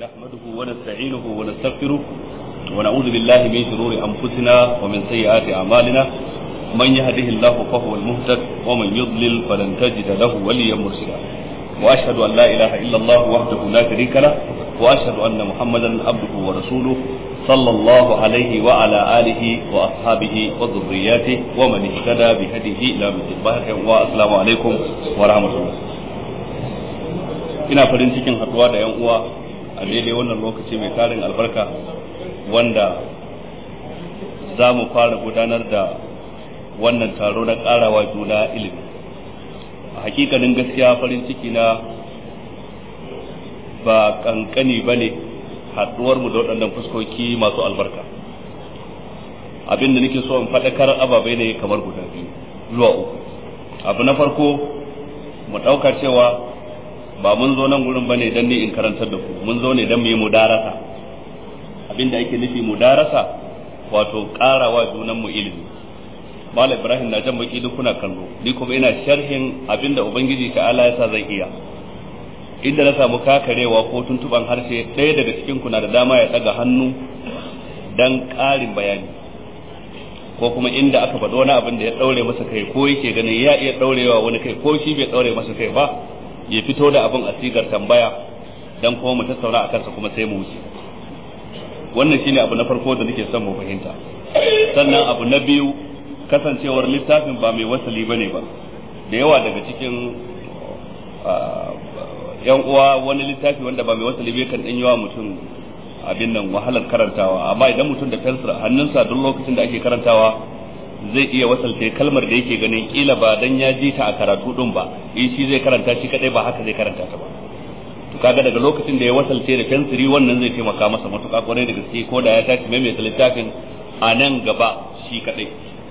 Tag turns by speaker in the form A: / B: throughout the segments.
A: نحمده ونستعينه ونستغفره ونعوذ بالله من شرور أنفسنا ومن سيئات أعمالنا من يهده الله فهو المهتد ومن يضلل فلن تجد له وليا مرشدا وأشهد أن لا إله إلا الله وحده لا شريك له وأشهد أن محمدا عبده ورسوله صلى الله عليه وعلى آله وأصحابه وذرياته ومن اهتدى بهديه إلى مثل والسلام عليكم ورحمة الله ina farin cikin haɗuwa da 'yan uwa a daidai wannan lokaci mai tarin albarka wanda za mu fara gudanar da wannan taro na ƙarawa juna ilimi a hakikanin gaskiya farin ciki na ba kankani ba ne haɗuwarmu da waɗannan fuskoki masu albarka abin da nake so in faɗakar ababai ne kamar guda biyu zuwa uku abu na farko mu ɗauka cewa ba mun zo nan gurin bane dan ni in karantar da ku mun zo ne dan mu yi mudarasa abinda ake nufi mudarasa wato karawa junan mu ilimi Malam Ibrahim na jan baki duk kuna kallo ni kuma ina sharhin abinda ubangiji ta'ala ya sa zan iya inda na samu kakarewa ko tuntuban harshe ɗaya daga cikin ku na da dama ya daga hannu dan ƙarin bayani ko kuma inda aka faɗo wani abin da ya ɗaure masa kai ko yake ganin ya iya ɗaurewa wani kai ko shi bai ɗaure masa kai ba ya fito da abin a sigar tambaya dan kuma mu tattauna a kansa kuma sai mu wuce wannan shine abu na farko da nake son mu fahimta sannan abu na biyu kasancewar littafin ba mai wasali bane ba da yawa daga cikin yan uwa wani littafi wanda ba mai wasali bai kan dan yawa mutum abin nan wahalar karantawa amma idan mutum da fensir hannunsa duk lokacin da ake karantawa zai iya wasalta kalmar da yake ganin kila ba dan ya ji ta a karatu din ba in shi zai karanta shi kadai ba haka zai karanta ta ba to kaga daga lokacin da ya wasalce da fensiri wannan zai taimaka masa matuƙa kwarai da gaske ko da ya tashi mai mai littafin a nan gaba shi kadai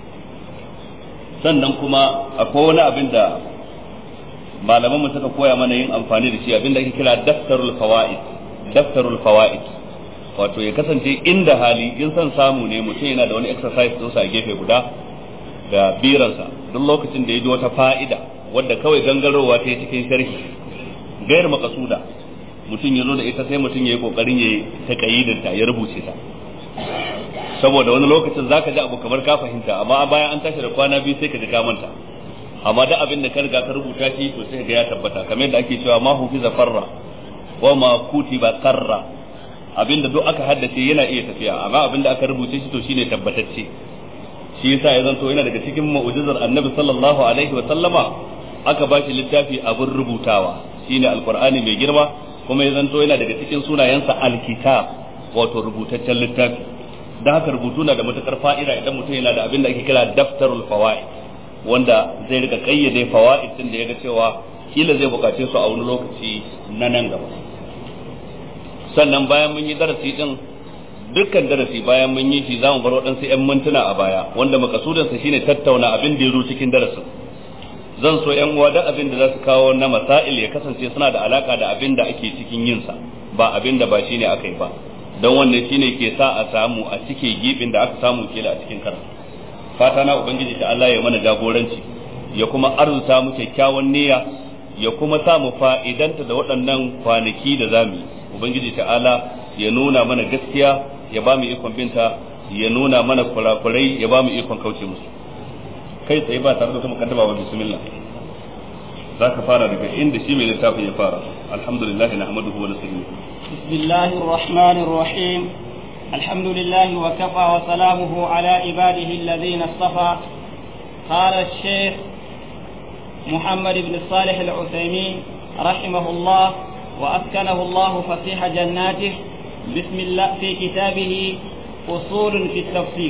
A: sannan kuma akwai wani abin da malaman mu suka koya mana yin amfani da shi abin da ake kira daftarul fawaid daftarul fawaid wato ya kasance inda hali in son samu ne mutum yana da wani exercise ɗinsa a gefe guda da biransa duk lokacin da ya ji wata fa'ida wadda kawai gangarowa ta yi cikin sharhi gayar makasuda mutum ya zo da ita sai mutum ya yi kokarin ya ta kayidinta ya rubuce ta saboda wani lokacin zaka ji abu kamar ka fahimta amma bayan an tashi da kwana biyu sai ka ji ka manta amma da abin da ka riga ka rubuta shi to sai ga ya tabbata kamar yadda ake cewa ma hufiza farra wa ma kutiba qarra abinda duk aka haddace yana iya tafiya amma abinda aka rubuce shi to shine tabbatacce shi yasa ya zanto yana daga cikin mu'jizar annabi sallallahu alaihi wa sallama aka ba shi littafi abin rubutawa shine alqur'ani mai girma kuma ya zanto yana daga cikin sunayensa alkitab wato rubutaccen littafi dan haka rubutu na da matukar fa'ida idan mutum yana da abin da ake kira daftarul fawaid wanda zai rika kayyade fawaid din da yaga cewa kila zai bukace su a wani lokaci na nan gaba sannan bayan mun yi darasi din dukkan darasi bayan mun yi shi za mu bar waɗansu 'yan mintuna a baya wanda makasudansa shine tattauna abin da ya zo cikin darasin zan so 'yan uwa da abin da za su kawo na masail ya kasance suna da alaka da abin da ake cikin yinsa ba abin da ba shine aka yi ba don wannan shine ke sa a samu a cike gibin da aka samu kila a cikin karatu fata na ubangiji ta Allah ya mana jagoranci ya kuma arzuta mu kyakkyawan niyya ya kuma sa mu fa'idanta da waɗannan kwanaki da zamu yi ubangiji ta'ala ya nuna mana gaskiya ya ba mu ikon binta ya nuna mana kurakurai ya ba mu ikon kauce musu kai tsaye ba tare da kuma kaddama wa bismillah za ka fara daga inda shi mai littafin ya fara alhamdulillah na hamaduhu wa nasta'inu
B: bismillahir rahmanir rahim الحمد لله وكفى وسلامه على عباده الذين اصطفى قال الشيخ محمد بن صالح العثيمين رحمه الله وأسكنه الله فسيح جناته بسم الله في كتابه أصول في التفسير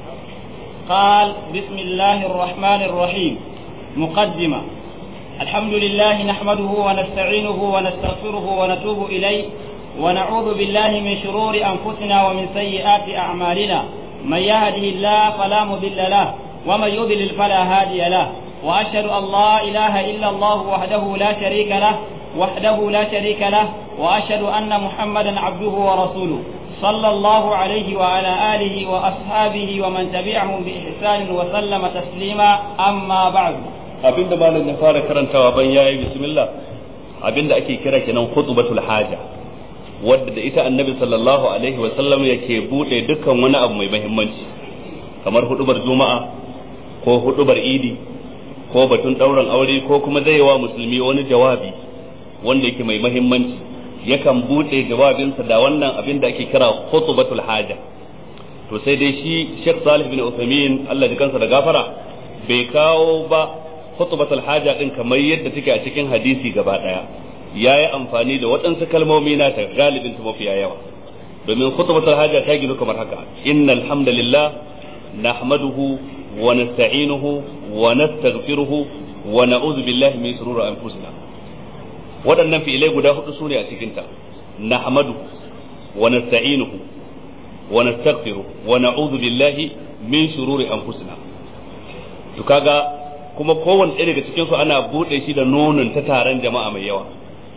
B: قال بسم الله الرحمن الرحيم مقدمة الحمد لله نحمده ونستعينه ونستغفره ونتوب إليه ونعوذ بالله من شرور أنفسنا ومن سيئات أعمالنا من يهده الله فلا مضل له ومن يضلل فلا هادي له وأشهد أن لا إله إلا الله وحده لا شريك له وحده لا شريك له واشهد ان محمدا عبده ورسوله صلى الله عليه وعلى اله واصحابه ومن تبعهم باحسان وسلم تسليما اما بعد
A: abin da malam ya fara karantawa ban yayi bismillah abin da ake kira kenan khutbatul haja wadda da ita annabi sallallahu alaihi wa sallam yake bude dukkan wani abu mai muhimmanci kamar hudubar juma'a ko hudubar idi ko batun ɗaurin aure ko kuma zai wa musulmi wani jawabi wanda yake mai muhimmanci yakan bude jawabinsa da wannan abin da ake kira khutbatul haja to sai dai shi Sheikh Salih bin Uthaymeen Allah ya kansa da gafara bai kawo ba khutbatul haja din kamar yadda take a cikin hadisi gaba daya yayi amfani da waɗansu kalmomi na ta galibin ta mafiya yawa domin khutbatul haja ta gino kamar haka innal hamdalillah nahmaduhu wa nasta'inuhu wa nastaghfiruhu wa na'udhu billahi min shururi anfusina waɗannan fi'ilai guda hudu su ne a cikinta nahmadu wa nasta'inuhu wa nastaghfiru wa na'udhu billahi min shururi anfusina to kaga kuma kowanne ɗaya daga cikin su ana bude shi da nonon ta taron jama'a mai yawa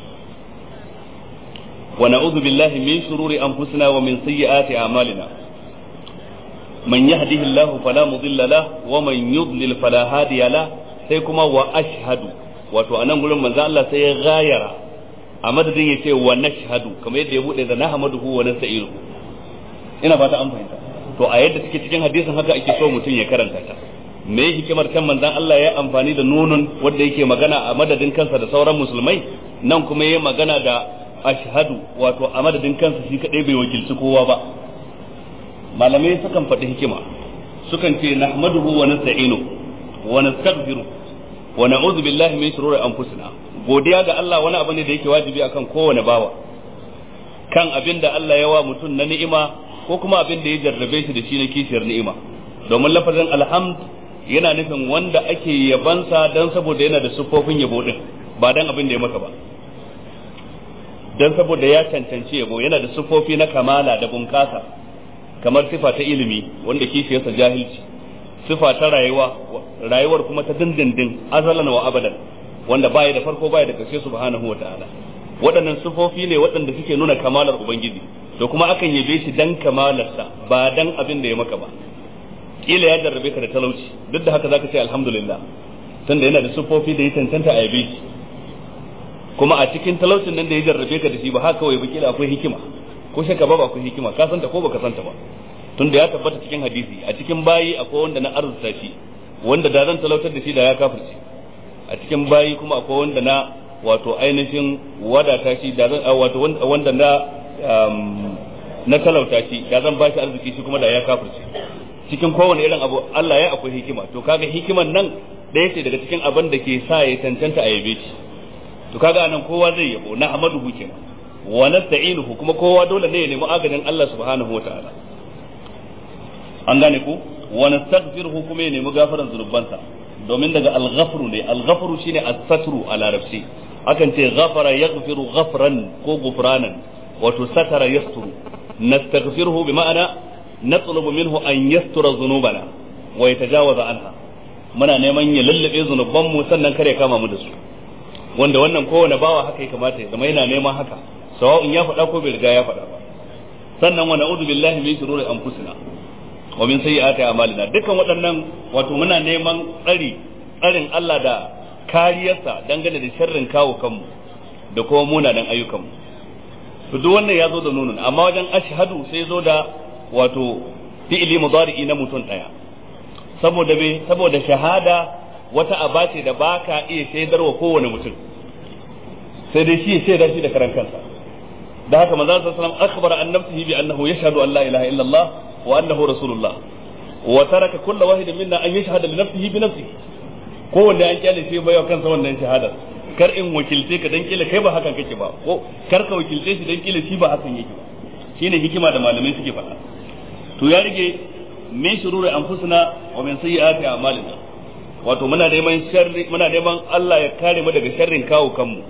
A: wa na'udhu billahi min shururi anfusina wa min sayyiati a'malina man yahdihillahu fala mudilla lahu wa man yudlil fala hadiya lahu sai kuma wa ashhadu wato a nan gurin manzo Allah sai ya gayara a madadin ya ce wa nashhadu kamar yadda ya bude da nahmaduhu wa nasta'inuhu ina fata an fahimta to a yadda take cikin hadisin haka ake so mutum ya karanta ta me hikimar kan manzon Allah ya amfani da nunun wanda yake magana a madadin kansa da sauran musulmai nan kuma ya magana da ashhadu wato a madadin kansa shi kadai bai wakilci kowa ba malamai sukan faɗi hikima sukan ce nahmaduhu wa nasta'inuhu wa nastaghfiruh wa na'udhu billahi min shururi anfusina godiya ga Allah wani abu ne da yake wajibi akan kowane bawa kan abin da Allah ya wa mutum na ni'ima ko kuma abin da ya jarrabe shi da shi na kishiyar ni'ima domin lafazin alhamd yana nufin wanda ake yabansa dan saboda yana da siffofin yabo din ba dan abin da ya maka ba dan saboda ya cancanci yabo yana da siffofi na kamala da bunkasa kamar sifa ta ilimi wanda kishiyarsa jahilci sifa ta rayuwa rayuwar kuma ta dindindin azalan wa abadan wanda baya da farko baya da karshe subhanahu wa ta'ala waɗannan sifofi ne waɗanda suke nuna kamalar ubangiji to kuma akan yabe shi dan kamalarsa ba dan abin da ya maka ba kila ya jarrabe ka da talauci duk da haka zaka ce alhamdulillah tunda yana da sifofi da ya tantanta a yabe shi kuma a cikin talaucin nan da ya jarrabe ka da shi ba haka kawai ba kila akwai hikima ko shakka ba akwai hikima ka santa ko baka santa ba tunda ya tabbata cikin hadisi a cikin bayi akwai wanda na arzuta shi wanda da zan talautar da shi da ya kafirce a cikin bayi kuma akwai wanda na wato ainihin wadata shi da zan wato wanda na na talauta shi da zan bashi arziki shi kuma da ya kafirce cikin kowane irin abu Allah ya akwai hikima to kaga hikiman nan ɗaya ce daga cikin abin da ke sa ya tantanta a yabe shi to kaga anan kowa zai yabo na amadu kenan wa nasta'inuhu kuma kowa dole ne ya nemi agajin Allah subhanahu wa ta'ala an gane ku wa nastaghfiruhu kuma ya nemi gafaran zunubansa domin daga al-ghafru ne al-ghafru shine as-satru a larabci akan ce ghafara yaghfiru ghafran ko gufranan wato satara yasturu nastaghfiruhu bi ma'ana natlubu minhu an yastura dhunubana wa yatajawaza anha muna neman ya lallabe zunubanmu sannan kare kama mu da su wanda wannan kowane bawa haka ya kamata ya zama yana neman haka sawa'un ya faɗa ko bai riga ya faɗa ba sannan wa na'udhu billahi min shururi anfusina wa min sayyiati a'malina dukkan waɗannan wato muna neman tsari tsarin Allah da kariyarsa dangane da sharrin kawo kanmu da kuma munanan ayyukanmu to duk wannan ya zo da nunun amma wajen ashhadu sai zo da wato fi'ili mudari'i na mutum daya saboda me saboda shahada wata aba ce da baka iya shaidarwa kowane mutum sai dai shi ya shaida shi da karan kansa da haka manzo sallallahu alaihi wasallam akhbara an nafsihi bi annahu yashhadu an la ilaha illa Allah wa annahu rasulullah wa taraka kullu wahidin minna an yashhada li nafsihi bi nafsihi kowanne an kyale shi bai kansa wannan shahadar kar in wakilce ka dan kila kai ba hakan kake ba ko kar ka wakilce shi dan kila shi ba hakan yake ba shine hikima da malamai suke faɗa to ya rige min shururi anfusina wa min sayyiati a'malina wato muna neman sharri muna neman Allah ya kare mu daga sharrin kawo kanmu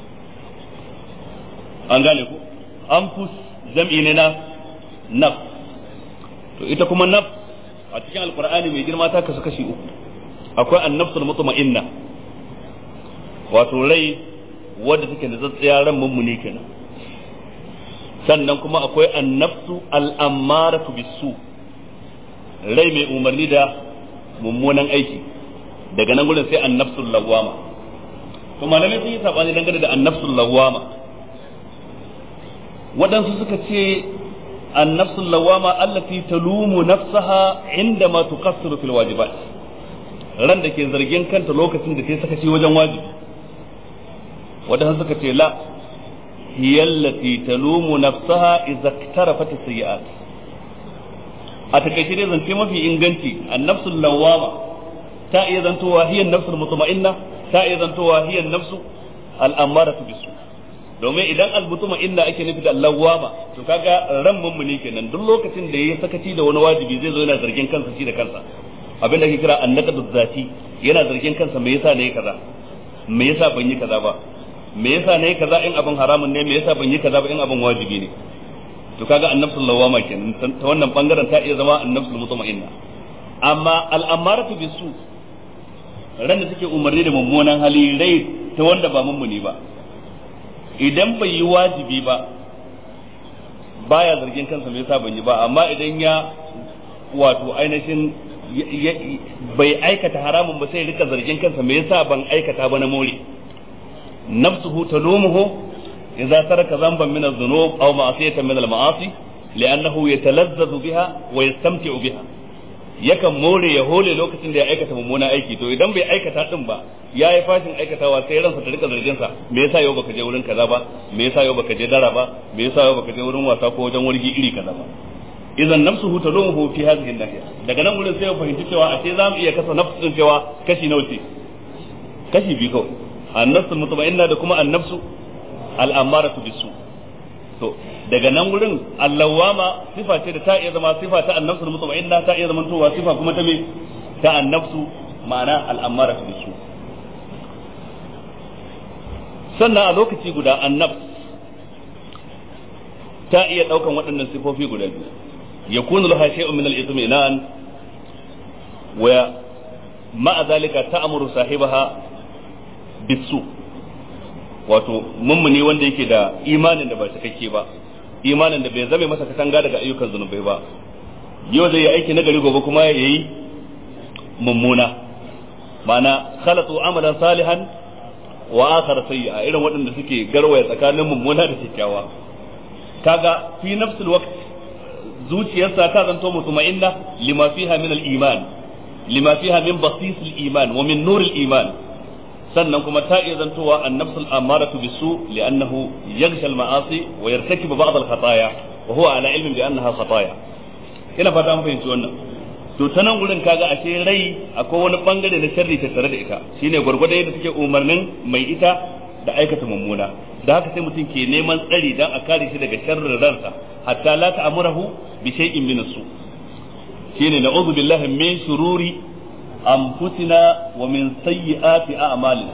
A: an gane ku anfus jam'i ne na naf to ita kuma naf a cikin alqur'ani mai girma ta kasu kashi uku akwai annafsul mutma'inna wato rai wadda take da tsatsiya ran mummuni kenan sannan kuma akwai annafsu al'ammaratu bisu rai mai umarni da mummunan aiki daga nan gudun sai annafsul lawwama to malamai sun yi sabani dangane da annafsul lawwama waɗansu suka ce annafsul lawama allati talumu nafsaha indama tuqassiru fil wajibat ran da ke zargin kanta lokacin da ta sakaci wajen wajibi waɗansu suka ce la hiya allati talumu nafsaha idza iktarafat as-sayyi'at a takaice dai zance mafi inganci annafsul lawama ta iya zantowa hiya nafsul mutma'inna ta iya zantowa hiya nafsu al-ammaratu bisu domin idan al inna ake nufi da lawama to kaga ran mummuni kenan duk lokacin da yayi sakaci da wani wajibi zai zo yana zargin kansa shi da kansa abin da ake kira annaqadu zati yana zargin kansa me yasa nayi kaza me yasa ban yi kaza ba me yasa nayi kaza in abin haramun ne me yasa ban yi kaza ba in abin wajibi ne to kaga annafsul lawama kenan ta wannan bangaren ta iya zama annafsul mutma'inna amma al-amaratu bisu ran da take umarni da mummunan hali rai ta wanda ba mummuni ba idan bai yi wajibi ba baya zargin kansa me yasa ban yi ba amma idan ya wato ainihin bai aikata haramun ba sai rika zargin kansa me yasa ban aikata ba na more nafsuhu talumuhu idza taraka dhanban min adh-dhunub aw ma'siyatan min al-ma'asi li'annahu yatalazzazu biha wa yastamti'u biha yakan more ya hole lokacin da ya aikata mummuna aiki to idan bai aikata din ba ya yi fashin aikatawa sai ransa ta rika zargin sa me yasa yau baka je wurin kaza ba me yasa yau baka je dara ba me yasa yau baka je wurin wasa ko wajen wargi iri kaza ba idan nafsuhu talumuhu fi hadhihi an-nahiya daga nan wurin sai ya fahimci cewa a ce zamu iya kasa nafsu din cewa kashi nawa ce kashi biyu kawai an-nafsu mutma'inna da kuma an-nafsu al-ammaratu bisu to daga nan wurin allawama sifa ce da ta iya zama sifa ta annafsu mutma'inna ta iya zama towa sifa kuma ta me ta annafsu ma'ana al'amara fi su sannan a lokaci guda annafs ta iya daukan waɗannan sifofi guda biyu yakunu laha shay'un min al-itminan wa ma'a zalika ta'muru sahibaha bisu wato mummuni wanda yake da imanin da ba cikakke ba imanin da bai zame masa katanga daga ayyukan zunubai ba yau zai yi aiki na gari gobe kuma ya yi mummuna ma'ana khalatu amalan salihan wa akhar sayyi'a irin waɗanda suke garwaya tsakanin mummuna da kyakkyawa kaga fi nafsul waqt zuciyarsa ta zanto mutma'inna lima fiha min al-iman lima fiha min basis al-iman wa min nur al-iman sannan kuma ta iya zantowa an-nafsul amaratu bisu li'annahu yaghsha al-ma'asi wa yartakibu ba'd al-khataya wa huwa ala ilmin bi annaha khataya ina fata an fahimci wannan to ta nan gurin kaga ashe rai akwai wani bangare na sharri tattare da ita shine gwargwado yadda take umarnin mai ita da aikata mummuna da haka sai mutum ke neman tsari dan a kare shi daga sharrin ransa hatta la ta'murahu bi shay'in min su shine na'udhu billahi min shururi anfusina wa min sayyiati a'malina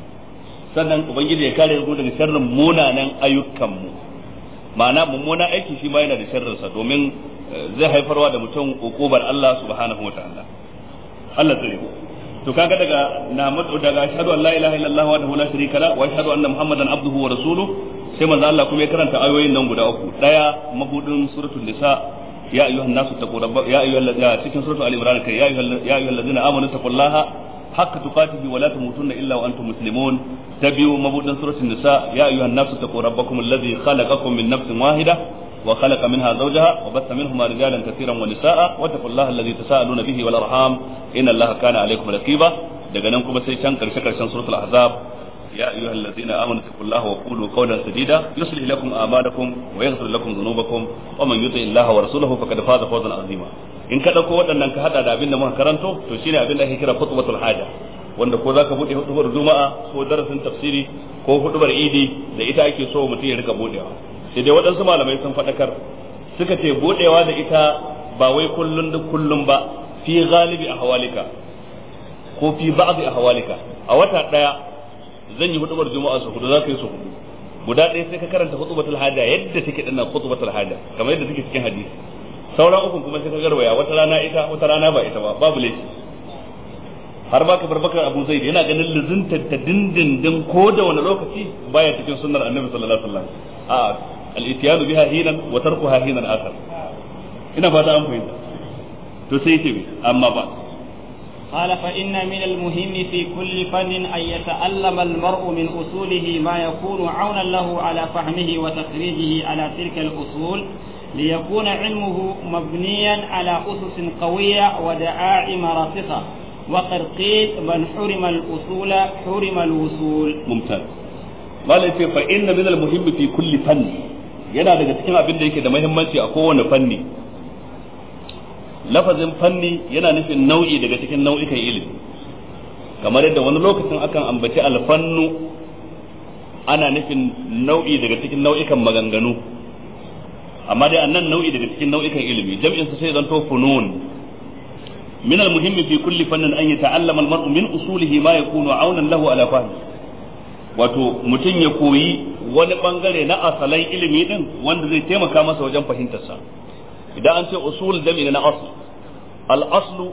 A: sannan ubangiji ya kare mu daga sharrin munanan ayyukanmu ma'ana mummuna aiki shi ma yana da sharrinsa domin zai haifarwa da mutum ukubar Allah subhanahu wa ta'ala Allah tsare mu to kaga daga na mutu daga ashhadu an la ilaha illallah wa la sharika la wa ashhadu anna muhammadan abduhu wa rasuluhu sai manzo Allah kuma ya karanta ayoyin nan guda uku daya mabudin suratul nisa ya ayyuhan nasu taqu rabbakum ya ayyuhal ladina cikin suratul ali imran kai ya ayyuhal ya ayyuhal ladina amanu taqullaha haqqa tuqatihi wa la tamutunna illa wa antum muslimun tabi'u mabudin suratul nisa ya ayyuhan nasu taqu rabbakum alladhi khalaqakum min nafsin wahida وخلق منها زوجها وبث منهما رجالا كثيرا ونساء واتقوا الله الذي تساءلون به والارحام ان الله كان عليكم رقيبا daga nan kuma sai can karshe karshen suratul ahzab ya ayyuhal ladzina amanu taqullaha wa qulu qawlan sadida yuslih lakum a'malakum wa yaghfir lakum dhunubakum wa man yuti illaha wa rasulahu faqad faza fawzan azima in ka dauko waɗannan ka hada da abin da muka karanto to shine abin da ake kira khutbatul haja wanda ko zaka bude hudubar juma'a ko darasin tafsiri ko hudubar idi da ita ake so mutum ya rika budewa sai dai waɗansu malamai sun faɗakar suka ce buɗewa da ita ba wai kullun duk kullum ba fi galibi a hawalika ko fi ba'dhi a hawalika a wata ɗaya zan yi hudubar juma'a su hudu za ka yi su hudu guda ɗaya sai ka karanta hutubatul haja yadda take dinnan hutubatul haja kamar yadda take cikin hadisi sauran ukun kuma sai ka garwaya wata rana ita wata rana ba ita ba babu laifi har ba ka barbakar abu zai yana ganin luzunta ta dindindin ko da wani lokaci baya cikin sunnar annabi sallallahu alaihi wasallam a al-ityanu biha hinan wa tarkuha hinan akhar ina fata an fahimta to sai ce amma ba
B: قال فإن من المهم في كل فن أن يتألم المرء من أصوله ما يكون عونا له على فهمه وتخريجه على تلك الأصول ليكون علمه مبنيا على أسس قوية ودعائم راسخة وقد قيل من حرم الأصول حرم الوصول
A: ممتاز malai ce fa inna min al-muhimmi fi kulli fanni yana daga cikin abin da yake da muhimmanci a kowane fanni lafazin fanni yana nufin nau'i daga cikin nau'ikan ilimi kamar yadda wani lokacin akan ambaci alfannu ana nufin nau'i daga cikin nau'ikan maganganu amma dai annan nau'i daga cikin nau'ikan ilimi jam'in sa sai zanto funun min al-muhimmi fi kulli fannin an yata'allama al-mar'u min usulihi ma yakunu aunan lahu ala fahmi wato mutum ya koyi wani bangare na asalan ilimi din wanda zai taimaka masa wajen fahimtarsa idan an ce usul jami'i na asl al aslu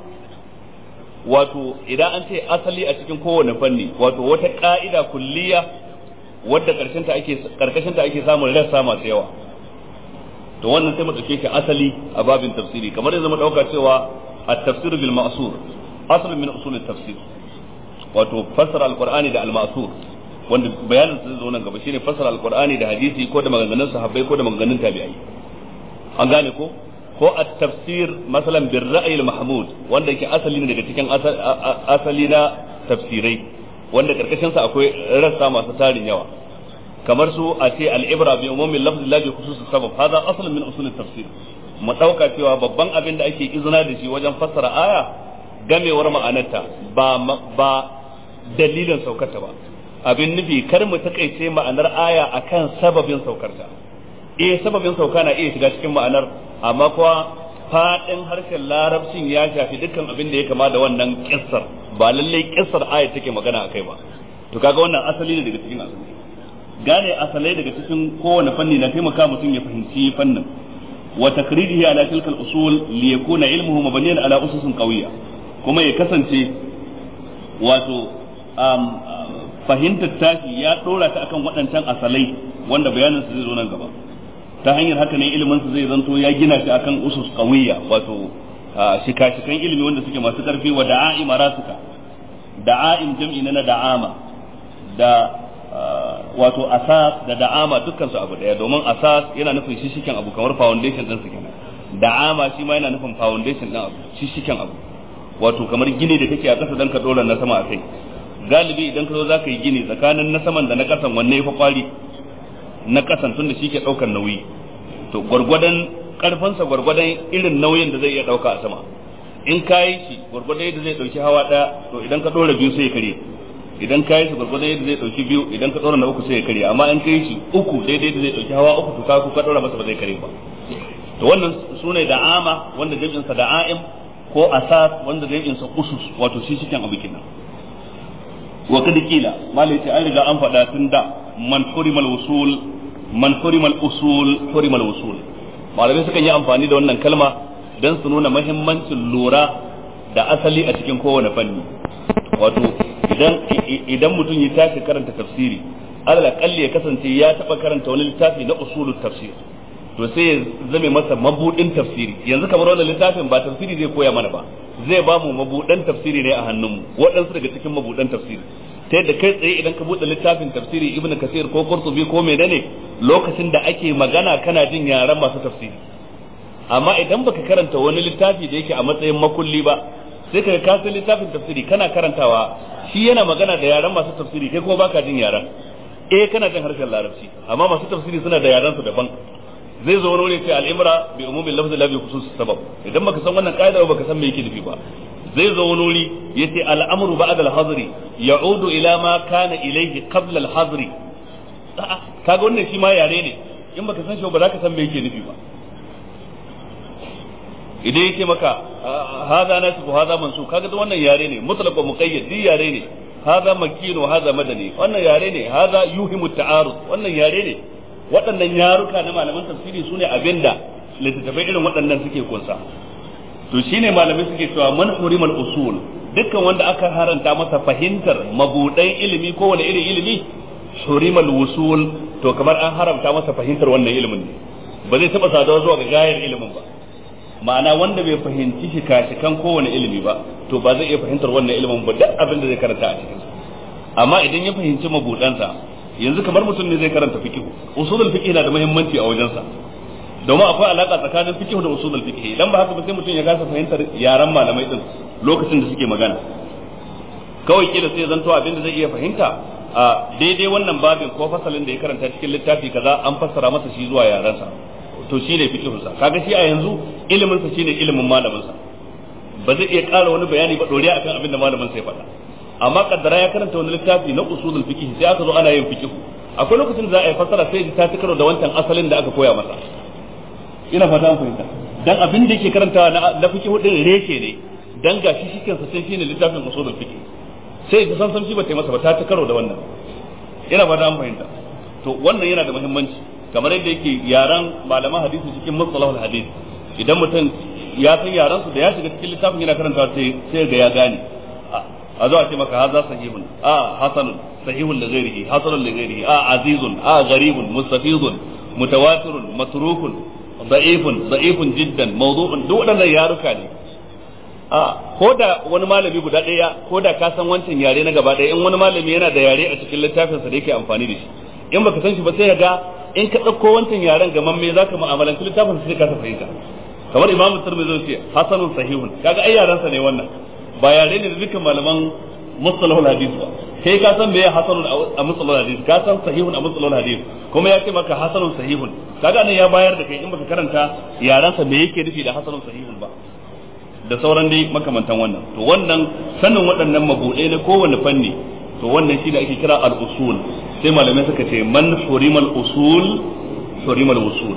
A: wato idan an ce asali a cikin kowane fanni wato wata ka'ida kulliya wadda karshen ta ake karkashin ta ake samun rassa masu yawa to wannan sai mu dauke shi asali a babin tafsiri kamar yanzu mu dauka cewa at-tafsir bil ma'sur aslun min usul at-tafsir wato fassara al-qur'ani da al-ma'sur wanda bayanin su zo nan gaba shine fassara alqur'ani da hadisi ko da maganganun sahabbai ko da maganganun tabi'ai an gane ko ko at-tafsir masalan bir ra'yi al-mahmud wanda yake asali ne daga cikin asali na tafsirai wanda karkashin sa akwai rassa masu tarin yawa kamar su a ce al-ibra bi umumi lafzi la bi khusus sabab hada aslun min usul at-tafsir mu dauka cewa babban abin da ake izina da shi wajen fassara aya gamewar ma'anarta ba ba dalilin saukarta ba abin nufi kar mu takaice ma'anar aya akan sababin saukarta eh sababin sauka na iya shiga cikin ma'anar amma kuwa fadin harshen larabcin ya shafi dukkan abin da ya kama da wannan kissar ba lalle kissar aya take magana akai ba to kaga wannan asali ne daga cikin asali gane asalai daga cikin kowane fanni na taimaka mutum ya fahimci fannin wa takridihi ala tilka al-usul li yakuna ilmuhu mabniyan ala ususin qawiyya kuma ya kasance wato fahimtar tashi ya dora ta akan waɗancan asalai wanda bayanin su zai zo nan gaba ta hanyar haka ne ilimin su zai zanto ya gina shi akan usus qawiyya wato shika-shikan ilimi wanda suke masu karfi wa da'a'im rasuka da'a'im jam'i na da'ama da wato asas da da'ama dukkan su abu daya domin asas yana nufin shishiken abu kamar foundation din su kenan da'ama shi ma yana nufin foundation din abu shishiken abu wato kamar gini da kake a ƙasa dan ka dora na sama a kai galibi idan ka zo za ka yi gini tsakanin na saman da na kasan wanne ya fi kwari na kasan tun da shi ke ɗaukar nauyi to gwargwadon ƙarfansa gwargwadon irin nauyin da zai iya ɗauka a sama in ka yi shi gwargwadon yadda zai ɗauki hawa ɗaya to idan ka ɗora biyu sai ya karye idan ka yi shi gwargwadon yadda zai ɗauki biyu idan ka ɗora na uku sai ya karye amma in ka yi shi uku daidai da zai ɗauki hawa uku to ka ka ɗora masa ba zai karye ba to wannan su ne da'ama wanda jam'insa da'a'im ko asas wanda jam'insa usus wato shi cikin abu kenan wa kada kila malai ce an riga an faɗa tun da man hurimal usul man hurimal usul hurimal usul malamai sukan yi amfani da wannan kalma don su nuna mahimmancin lura da asali a cikin kowane fanni wato idan idan mutum ya tashi karanta tafsiri alal akalli ya kasance ya taba karanta wani littafi na usulul tafsir to sai ya zame masa mabudin tafsiri yanzu kamar wannan littafin ba tafsiri zai koya mana ba zai ba mu mabudan tafsiri ne a hannunmu waɗansu daga cikin mabudan tafsiri ta yadda kai tsaye idan ka buɗe littafin tafsiri ibnu kasir ko qurtubi ko menene lokacin da ake magana kana jin yaran masu tafsiri amma idan baka karanta wani littafi da yake a matsayin makulli ba sai ka ka littafin tafsiri kana karantawa shi yana magana da yaran masu tafsiri kai kuma baka jin yaran eh kana jin harshen larabci amma masu tafsiri suna da yaran su daban zai zo wani wuri ce al'imra bi umumin lafzi la bi khusus sabab idan baka san wannan kaida ba baka san me yake nufi ba zai zo wani wuri yace al'amru ba'da al-hazri ya'udu ila ma kana ilayhi qabla al-hazri kaga wannan shi ma yare ne in baka san shi ba za ka san me yake nufi ba idan yake maka hadha nasbu hadha mansub kaga da wannan yare ne mutlaq wa muqayyad di yare ne hadha makkin wa hadha madani wannan yare ne hadha yuhimu ta'arud wannan yare ne waɗannan yaruka na malaman tafsiri su ne abinda littattafai irin waɗannan suke kunsa to shine malamai suke cewa man hurimal usul dukkan wanda aka haranta masa fahimtar mabudan ilimi ko wani irin ilimi hurimal wusul to kamar an haramta masa fahimtar wannan ilimin ne ba zai taɓa saduwa zuwa ga gayar ilimin ba ma'ana wanda bai fahimci shika-shikan kowane ilimi ba to ba zai iya fahimtar wannan ilimin ba duk abin da zai karanta a cikin amma idan ya fahimci mabudansa yanzu kamar mutum ne zai karanta fiqh usulul fiqh na da muhimmanci a wajensa domin akwai alaka tsakanin fiqh da usulul fiqh idan ba haka ba sai mutum ya kasa fahimtar yaran malamai din lokacin da suke magana kawai kila sai zanto abin da zai iya fahimta a daidai wannan babin ko fasalin da ya karanta cikin littafi kaza an fassara masa shi zuwa yaransa to shine fiqhunsa kaga shi a yanzu ilimin sa shine ilimin malamin sa ba zai iya ƙara wani bayani ba doriya akan abin da malamin sa ya faɗa amma kaddara ya karanta wani littafi na usulul fiqh sai aka zo ana yin fiqh akwai lokacin da za a yi fassara sai ta ci karo da wancan asalin da aka koya masa ina fata an fahimta dan abin da yake karantawa na na fiqh din reshe ne dan gashi shi kansa sai shine littafin usulul fiqh sai ta san san shi ba ta masa ba ta ci karo da wannan ina fata an fahimta to wannan yana da muhimmanci kamar yadda yake yaran malaman hadisi cikin mustalahul hadis idan mutum ya san yaran su da ya shiga cikin littafin yana karantawa sai sai ga ya gane a zo a ce maka haza sahihun a hasanun sahihun da ghairihi hasanun da ghairihi a azizun a gharibun mustafizun mutawatirun matrukun da'ifun da'ifun jiddan mawdu'un duk waɗannan yaruka ne a ko da wani malami guda ɗaya ko da ka san wancan yare na gaba ɗaya in wani malami yana da yare a cikin littafinsa da yake amfani da shi in baka san shi ba sai ga in ka ɗauko wancan yaren gaman me zaka mu'amalanci littafin sai ka fahimta kamar imamu tirmidhi zai ce hasanun sahihun kaga ai yarensa ne wannan ba yare ne da dukkan malaman mustalahul hadith ba kai ka san meye hasanun a mustalahul hadith ka san sahihun a mustalahul hadith kuma ya ce maka hasanun sahihun kaga nan ya bayar da kai in baka karanta yarensa me yake nufi da hasanun sahihun ba da sauran dai makamantan wannan to wannan sanin waɗannan mabuɗai na kowane fanni to wannan shi da ake kira al-usul sai malamai suka ce man hurimal usul hurimal usul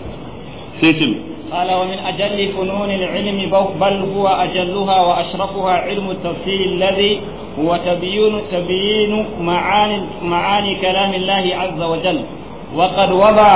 A: sai ce
B: قال ومن أجل فنون العلم بل هو أجلها وأشرفها علم التفسير الذي هو تبيين تبيين معاني معاني كلام الله عز وجل وقد وضع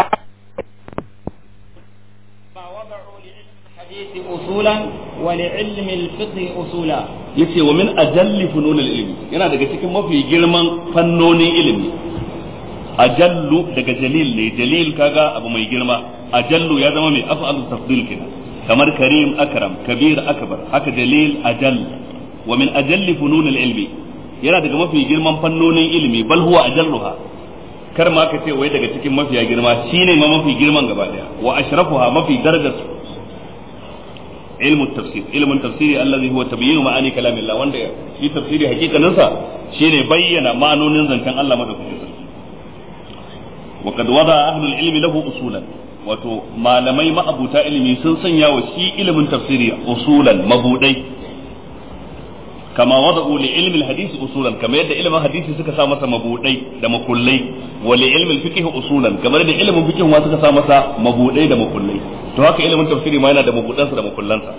B: ما وضعوا لعلم الحديث أصولا ولعلم الفقه أصولا
A: yace wa min ajalli fununil ilmi yana daga cikin mafi girman fannonin ilimi ajallu daga jalil ne jalil kaga abu mai girma ajallu ya zama mai af'alu tafdil kenan kamar karim akram kabir akbar haka jalil ajall wa min ajalli fununil ilmi yana daga mafi girman fannonin ilimi bal huwa ajalluha kar ma ka ce wai daga cikin mafiya girma shine ma mafi girman gaba daya wa ashrafuha mafi darajarsu علم التفسير علم التفسير الذي هو تبيين معاني كلام الله وند في تفسير حقيقة ننسى شيء بين معنون زنكان الله مدفع وقد وضع أهل العلم له أصولا wato malamai ma'abuta ilimi sun sanya wa shi ilimin tafsiri usulan mabudai kama wada'u li ilmi hadisi usulan kama yadda ilimin hadisi suka sa masa mabudai da makullai wa li ilmi fiqh usulan kamar da ilimin fiqh ma suka sa masa mabudai da makullai to haka ilimin tafsiri ma yana da mabudansa da makullansa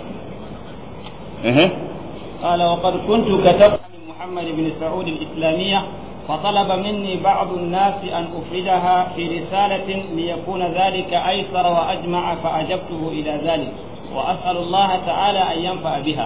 A: eh
B: قال وقد كنت كتبت عن محمد بن سعود الإسلامية فطلب مني بعض الناس أن أفردها في رسالة ليكون ذلك أيسر وأجمع فأجبته إلى ذلك وأسأل الله تعالى أن ينفع بها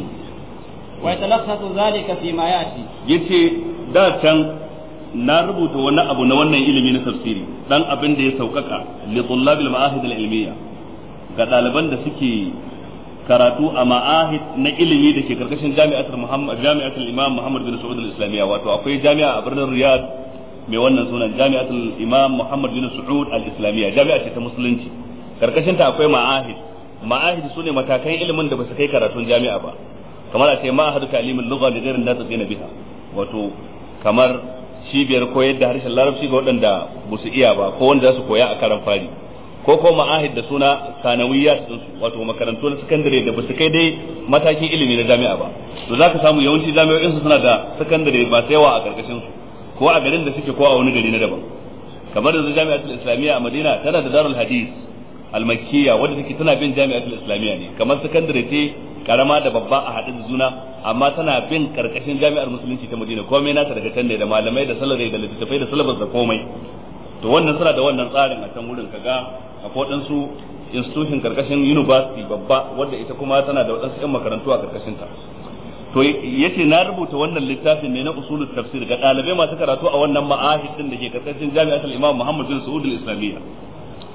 B: ويتلخص ذلك فيما يأتي
A: yace da can na rubuta wani abu na wannan ilimi na tafsiri dan abin da ya saukaka li tullabil ma'ahid al ilmiya ga ɗaliban da suke karatu a ma'ahid na ilimi da ke karkashin jami'atul muhammad jami'atul imam muhammad bin saud al islamiyya wato akwai jami'a a birnin riyadh mai wannan sunan jami'atul imam muhammad bin saud al islamiyya jami'a ce ta musulunci karkashin ta akwai ma'ahid ma'ahid sune matakan ilimin da ba su kai karatun jami'a ba kamar a ce ma'ahadu ta'limul lugha li ghairin da tsina biha wato kamar cibiyar koyar da harshen larabci ga waɗanda ba su iya ba ko wanda za su koya a karan fari ko ko ma'ahid da suna sanawiyat din su wato makarantu na sakandare da ba su kai dai matakin ilimi na jami'a ba to zaka samu yawanci jami'o'in su suna da sakandare ba sai yawa a karkashin su ko a garin da suke ko a wani gari na daban kamar yanzu jami'atul islamiyya a madina tana da darul hadith al-makkiyya wadda take tana bin jami'atul islamiyya ne kamar sakandare ce karama da babba a haɗe da juna amma tana bin karkashin jami'ar musulunci ta madina komai nata daga can ne da malamai da salari da littattafai da salabas da komai to wannan suna da wannan tsarin a can wurin kaga akwai waɗansu institution karkashin university babba wadda ita kuma tana da waɗansu 'yan makarantu a karkashin ta to yace na rubuta wannan littafin ne na usulul tafsir ga ɗalibai masu karatu a wannan ma'ahid din da ke karkashin jami'atul imam muhammad bin saud al-islamiyya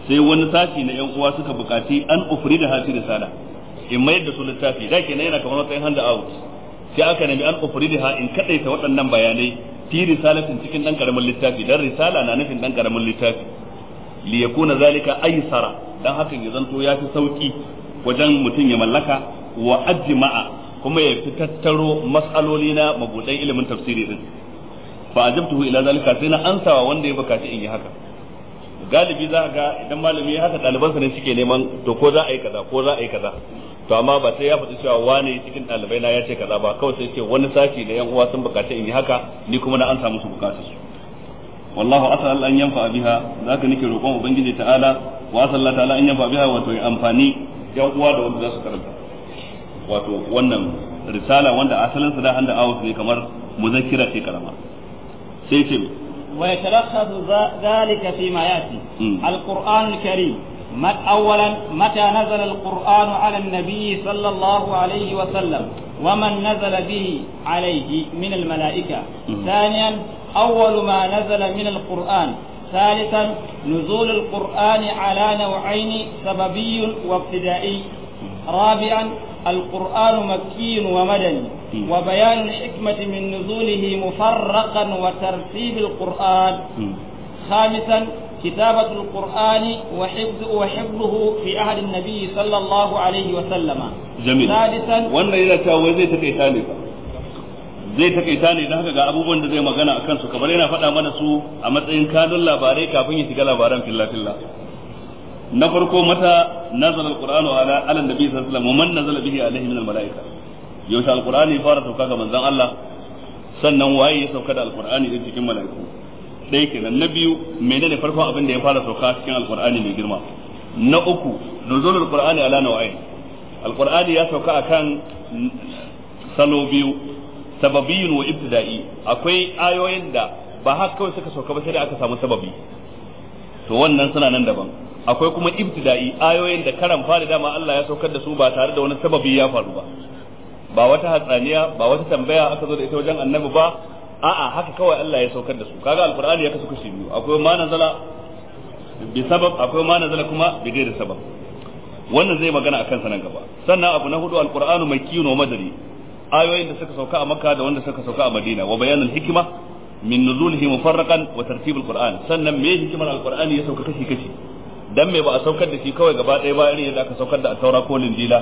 A: sai wani sashi na yan uwa suka bukaci an ufri da hasi risala in mayar da su littafi da kenan yana kamar wata hand out sai aka nemi an ufri da in kadaita waɗannan bayanai fi risalatin cikin dan karamin littafi dan risala na nufin dan karamin littafi li yakuna zalika aysara dan hakan ya zanto ya fi sauki wajen mutum ya mallaka wa ajma'a kuma ya fi tattaro mas'aloli na mabudan ilimin tafsiri din fa ajabtuhu ila zalika sai na ansawa wanda ya bukaci in yi haka galibi za ga idan malami ya haka ɗalibansa ne suke neman to ko za a yi kaza ko za a yi kaza to amma ba sai ya faɗi cewa wane cikin ɗalibai na ya ce kaza ba kawai sai ce wani sashi da yan uwa sun bukaci in yi haka ni kuma na ansa musu bukatu su wallahu asal an yanfa biha zaka nake roƙon ubangiji ta'ala wa asal ta'ala an yanfa biha wato amfani yan uwa da wanda za su karanta wato wannan risala wanda asalin sa da handa awus ne kamar muzakkira ce karama sai ce
B: ويتلخص ذلك فيما ياتي القران الكريم مت اولا متى نزل القران على النبي صلى الله عليه وسلم ومن نزل به عليه من الملائكه ثانيا اول ما نزل من القران ثالثا نزول القران على نوعين سببي وابتدائي رابعا القرآن مكي ومدني وبيان الحكمة من نزوله مفرقا وترتيب القرآن خامسا كتابة القرآن وحفظ وحفظه في عهد النبي صلى الله عليه وسلم
A: جميل
B: سادسا
A: wannan yana cewa wai zai takaita ne fa zai takaita ne da haka ga abubuwan da zai magana akan su kamar yana faɗa mana su a matsayin kanun labarai kafin ya shiga labaran filla filla na farko mata nazala alqur'anu ala ala nabi sallallahu alaihi wasallam man nazala bihi alaihi min almalaika yaushe alqur'ani ya fara sauka ga manzon Allah sannan waye ya sauka da alqur'ani din cikin malaiku dai kenan na biyu menene farkon abin da ya fara sauka cikin alqur'ani mai girma na uku nuzul alqur'ani ala naw'ain alqur'ani ya sauka akan salo biyu sababiyun wa ibtida'i akwai ayoyin da ba haka kawai suka sauka ba sai da aka samu sababi to wannan suna nan daban akwai kuma ibtida'i ayoyin da karan fari dama Allah ya saukar da su ba tare da wani sababi ya faru ba ba wata hatsaniya ba wata tambaya aka zo da ita wajen annabi ba a'a haka kawai Allah ya saukar da su kaga alqur'ani ya kasu kashi biyu akwai ma nazala bi sabab akwai ma nazala kuma bi ghairi sabab wannan zai magana akan sanan gaba sannan abu na hudu alqur'anu makkiyun wa madani ayoyin da suka sauka a makka da wanda suka sauka a madina wa bayanul hikma min nuzulihi mufarraqan wa tartibul qur'an sannan me hikimar alqur'ani ya sauka kashi kashi dan me ba a saukar da shi kawai gaba ɗaya ba irin yadda aka saukar da taura ko linjila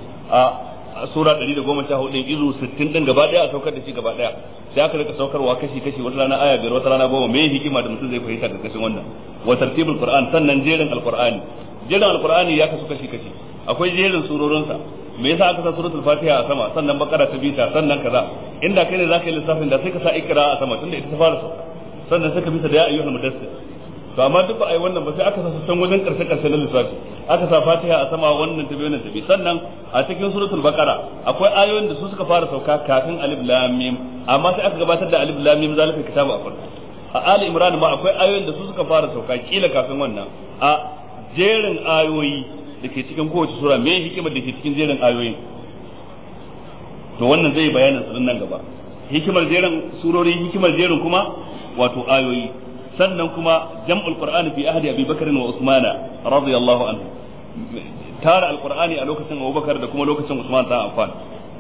A: a sura 114 izu 60 din gaba ɗaya a saukar da shi gaba ɗaya sai aka rika saukarwa kashi kashi wata rana aya biyar wata rana goma me hikima da mutum zai fahimta da kashin wannan wa tartibul qur'an sannan jerin alqur'ani jerin alqur'ani ya kasu kashi kashi akwai jerin surorinsa me yasa aka sa suratul fatiha a sama sannan bakara ta bita sannan kaza inda kai ne zaka yi lissafin da sai ka sa ikra a sama tunda ita ta fara sauka sannan sai ka bisa da ya ayyuhal mudassir to amma duk ba a yi wannan ba sai aka sa can wajen karshe karshe na lissafi aka sa fatiha a sama wannan tabi wannan tabi sannan a cikin suratul baqara akwai ayoyin da su suka fara sauka kafin alif lam mim amma sai aka gabatar da alif lam mim zalika kitabu a farko a ali imran ma akwai ayoyin da su suka fara sauka kila kafin wannan a jerin ayoyi da ke cikin kowace sura me hikimar da ke cikin jerin ayoyi to wannan zai bayanin su nan gaba hikimar jerin surori hikimar jerin kuma wato ayoyi sannan kuma jam'ul qur'ani fi ahdi abi bakr wa usmana radiyallahu anhu tara alqur'ani a lokacin abubakar da kuma lokacin usman ta amfani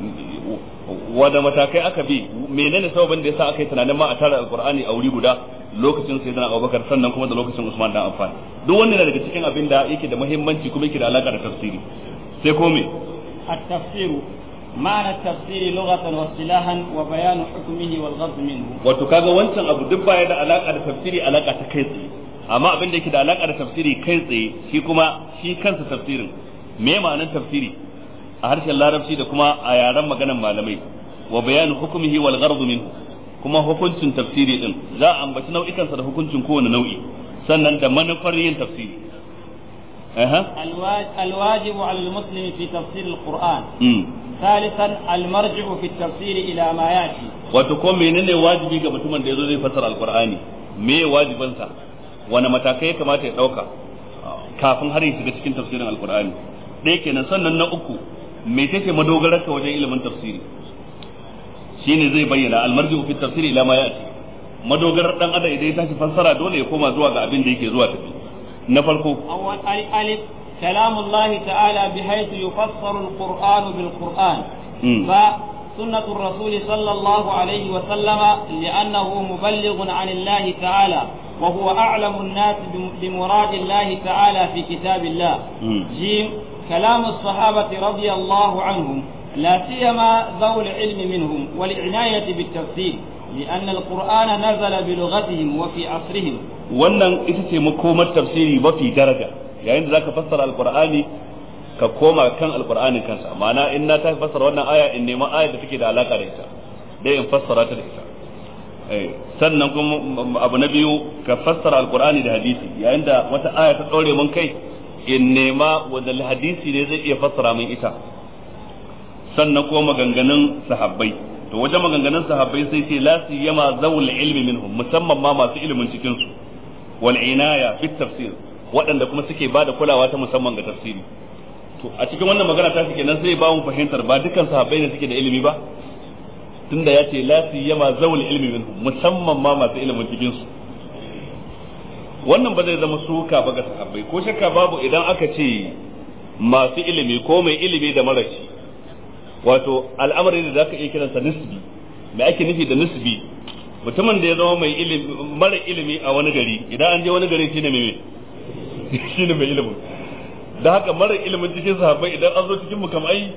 A: wanda matakai aka bi menene sababin da yasa aka yi tunanin ma a tara alqur'ani a wuri guda lokacin sayyidina abubakar sannan kuma da lokacin usman da amfani duk wannan daga cikin abin da yake da muhimmanci kuma yake da alaka da tafsiri sai ko me
B: التفسير معنى التفسير لغة واصطلاحا وبيان حكمه والغرض منه
A: wato kaga wancan abu duk baya da alaka da tafsiri alaka ta kai tsaye amma abin da yake da alaka da tafsiri kai tsaye shi kuma shi kansa tafsirin me ma'anar tafsiri a harshen larabci da kuma a yaren maganan malamai wa bayanu hukumihi wal ghardu minhu kuma hukuncin tafsiri din za a ambaci nau'ikansa da hukuncin kowane nau'i sannan da manufar yin tafsiri أها.
B: الواجب على المسلم في تفسير القرآن
A: امم
B: ثالثا المرجع في التفسير إلى ما يأتي
A: wato ko menene wajibi ga mutumin da yazo zai fassara alqur'ani me wajibansa wani matakai ya kamata ya dauka kafin har ya shiga cikin tafsirin alqur'ani ɗaya kenan sannan na uku me take madogarar ka wajen ilimin tafsiri shine zai bayyana almarji'u fi tafsiri ila ma ya'ti madogarar dan adam idan ya tashi fassara dole ya koma zuwa ga abin da yake zuwa tafi na farko
B: أول ألف كلام الله تعالى بحيث يفسر القرآن بالقرآن
A: مم.
B: فسنة الرسول صلى الله عليه وسلم لأنه مبلغ عن الله تعالى وهو أعلم الناس بم- بمراد الله تعالى في كتاب الله
A: مم.
B: جيم كلام الصحابة رضي الله عنهم لا سيما ذوي العلم منهم والعناية بالتفسير لأن القرآن نزل بلغتهم وفي عصرهم
A: wannan ita ce makomar tafsiri mafi daraja yayin da zaka fassara alqur'ani ka koma kan alqur'anin kansa ma'ana in na ta fassara wannan aya in nema aya da take da alaka da ita dai in fassara ta da ita eh sannan kuma abu na biyu ka fassara alqur'ani da hadisi yayin da wata aya ta daure mun kai in nema wanda hadisi ne zai iya fassara min ita sannan kuma maganganun sahabbai to wajen maganganun sahabbai sai ce la siyama zawul ilmi minhum musamman ma masu ilimin cikin su wal inaya fi tafsir waɗanda kuma suke ba da kulawa ta musamman ga tafsiri to a cikin wannan magana ta shi kenan sai ba mu fahimtar ba dukkan sahabbai ne suke da ilimi ba tunda ya ce la siyama zawul ilmi minhum musamman ma masu ilimin cikin su wannan ba zai zama suka ba ga sahabbai ko shakka babu idan aka ce masu ilimi ko mai ilimi da marashi wato al'amari da zaka iya kiransa nisbi me ake nufi da nisbi mutumin da ya zama mai ilimi mara ilimi a wani gari idan an je wani gari shine mai shine mai ilimin da haka mara ilimin cikin sahabbai idan an zo cikin mu kam ai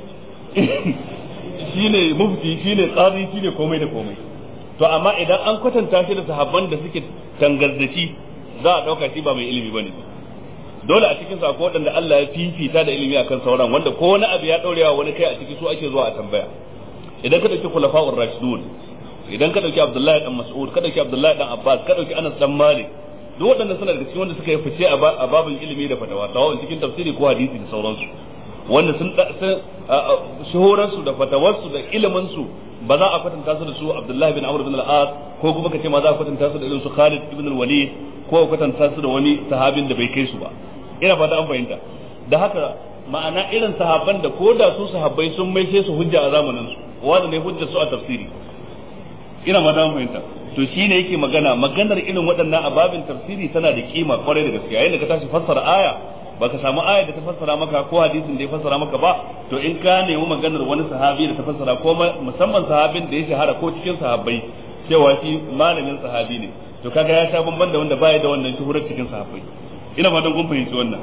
A: shine mufti shine qadi shine komai da komai to amma idan an kwatanta shi da sahabban da suke tangardaci za a dauka shi ba mai ilimi bane dole a cikin akwai waɗanda Allah ya fifita da ilimi akan sauran wanda ko wani abu ya daurewa wani kai a ciki su ake zuwa a tambaya idan ka dauki khulafa'ur rashidun idan ka dauki Abdullahi dan Mas'ud ka dauki Abdullahi dan Abbas ka dauki Anas dan Malik duk waɗanda suna daga cikin wanda suka yi fice a babin ilimi da fatawa tawon cikin tafsiri ko hadisi da sauransu wanda sun shuhuransu da fatawarsu da iliminsu ba za a kwatanta su da su Abdullahi bin Amr bin al-As ko kuma kace ma za a kwatanta su da irin su Khalid ibn al-Walid ko a kwatanta su da wani sahabin da bai kai su ba ina fata an fahimta da haka ma'ana irin sahabban da ko da su sahabbai sun mai sai su hujja a zamanin su wanda ne hujja su a tafsiri ina ma an fahimta to shine yake magana maganar irin waɗannan ababin tafsiri tana da kima kwarai da gaskiya yayin da ka tashi fassara aya baka samu aya da ta fassara maka ko hadisin da ya fassara maka ba to in ka nemi maganar wani sahabi da ta fassara ko musamman sahabin da ya shahara ko cikin sahabbai cewa shi malamin sahabi ne to kaga ya sha bamban da wanda baya da wannan shuhurar cikin sahabbai ina fatan kun fahimci wannan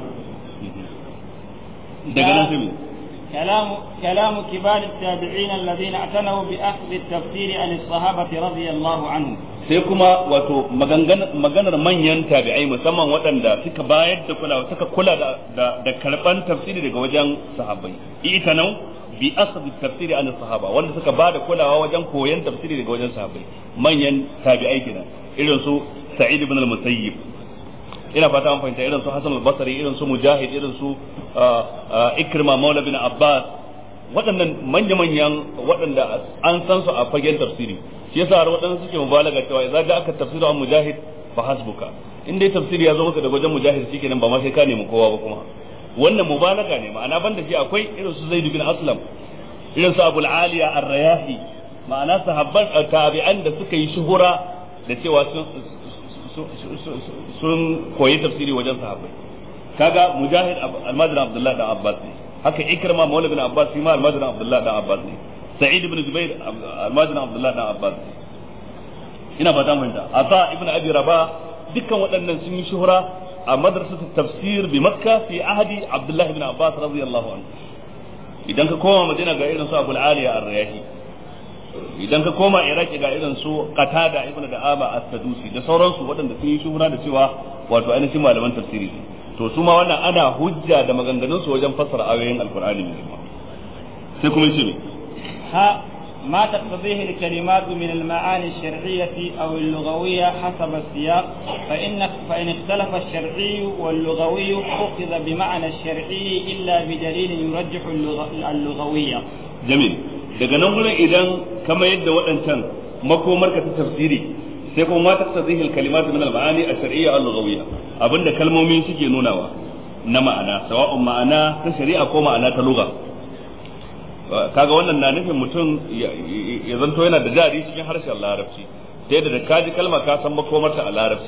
A: daga nan sai
B: كلام كلام كبار التابعين الذين اعتنوا باخذ التفسير عن الصحابه رضي الله عنهم
A: sai kuma wato maganar manyan tabi'ai musamman waɗanda suka bayar da kula suka kula da da karban tafsiri daga wajen sahabbai ita nan bi asab tafsiri an sahaba wanda suka bada kulawa wajen koyon tafsiri daga wajen sahabbai manyan tabi'ai kenan irin su sa'id ibn al-musayyib ina fata an fahimta irin su hasan al-basri irin su mujahid irin su ikrima maula bin abbas waɗannan manya-manyan waɗanda an san su a fagen tafsiri shi yasa har waɗansu suke mubalaga cewa idza ja aka tafsiru an mujahid fa hasbuka in dai tafsiri ya zo maka daga wajen mujahid shikenan ba ma sai ka nemi kowa ba kuma wannan mubalaga ne ma'ana banda shi akwai irin su zaid bin aslam irin su abul aliya ar-rayahi ma'ana sahabban tabi'an da suka yi shuhura da cewa sun sun koyi tafsiri wajen sahabbai kaga mujahid almadin abdullahi dan abbas ne haka ikrama maula bin abbas shi ma almadin abdullahi dan abbas ne sa'id ibn zubair almadin abdullahi dan abbas ne ina fata mun da asa ibn abi rabah dukkan waɗannan sun yi shuhura a madrasatu tafsir bi makka fi ahdi abdullahi ibn abbas radiyallahu anhu idan ka koma madina ga irin su abul aliya ar-riyahi idan ka koma iraki ga irin su qatada ibnu da'ama as-sadusi da sauransu waɗanda sun yi shuhura da cewa wato ainihin malaman tafsiri to su ma wannan ana hujja da maganganun su wajen fassara ayoyin alqur'ani mai girma sai kuma yace ne
B: ha ما تقتضيه الكلمات من المعاني الشرعية أو اللغوية حسب السياق فإن فإن اختلف الشرعي واللغوي أخذ بمعنى الشرعي إلا بدليل يرجح اللغوية.
A: جميل. daga nan gurin idan kama yadda waɗancan makomar ka ta tafsiri sai kuma ma taqtadihi al-kalimat min al-ma'ani ash-shar'iyya al-lughawiyya abinda kalmomi suke nunawa na ma'ana sawa'un ma'ana ta shari'a ko ma'ana ta lugha kaga wannan na nufin mutum ya zanto yana da jari cikin harshen larabci ta yadda da kaji kalma ka san makomarta a larabci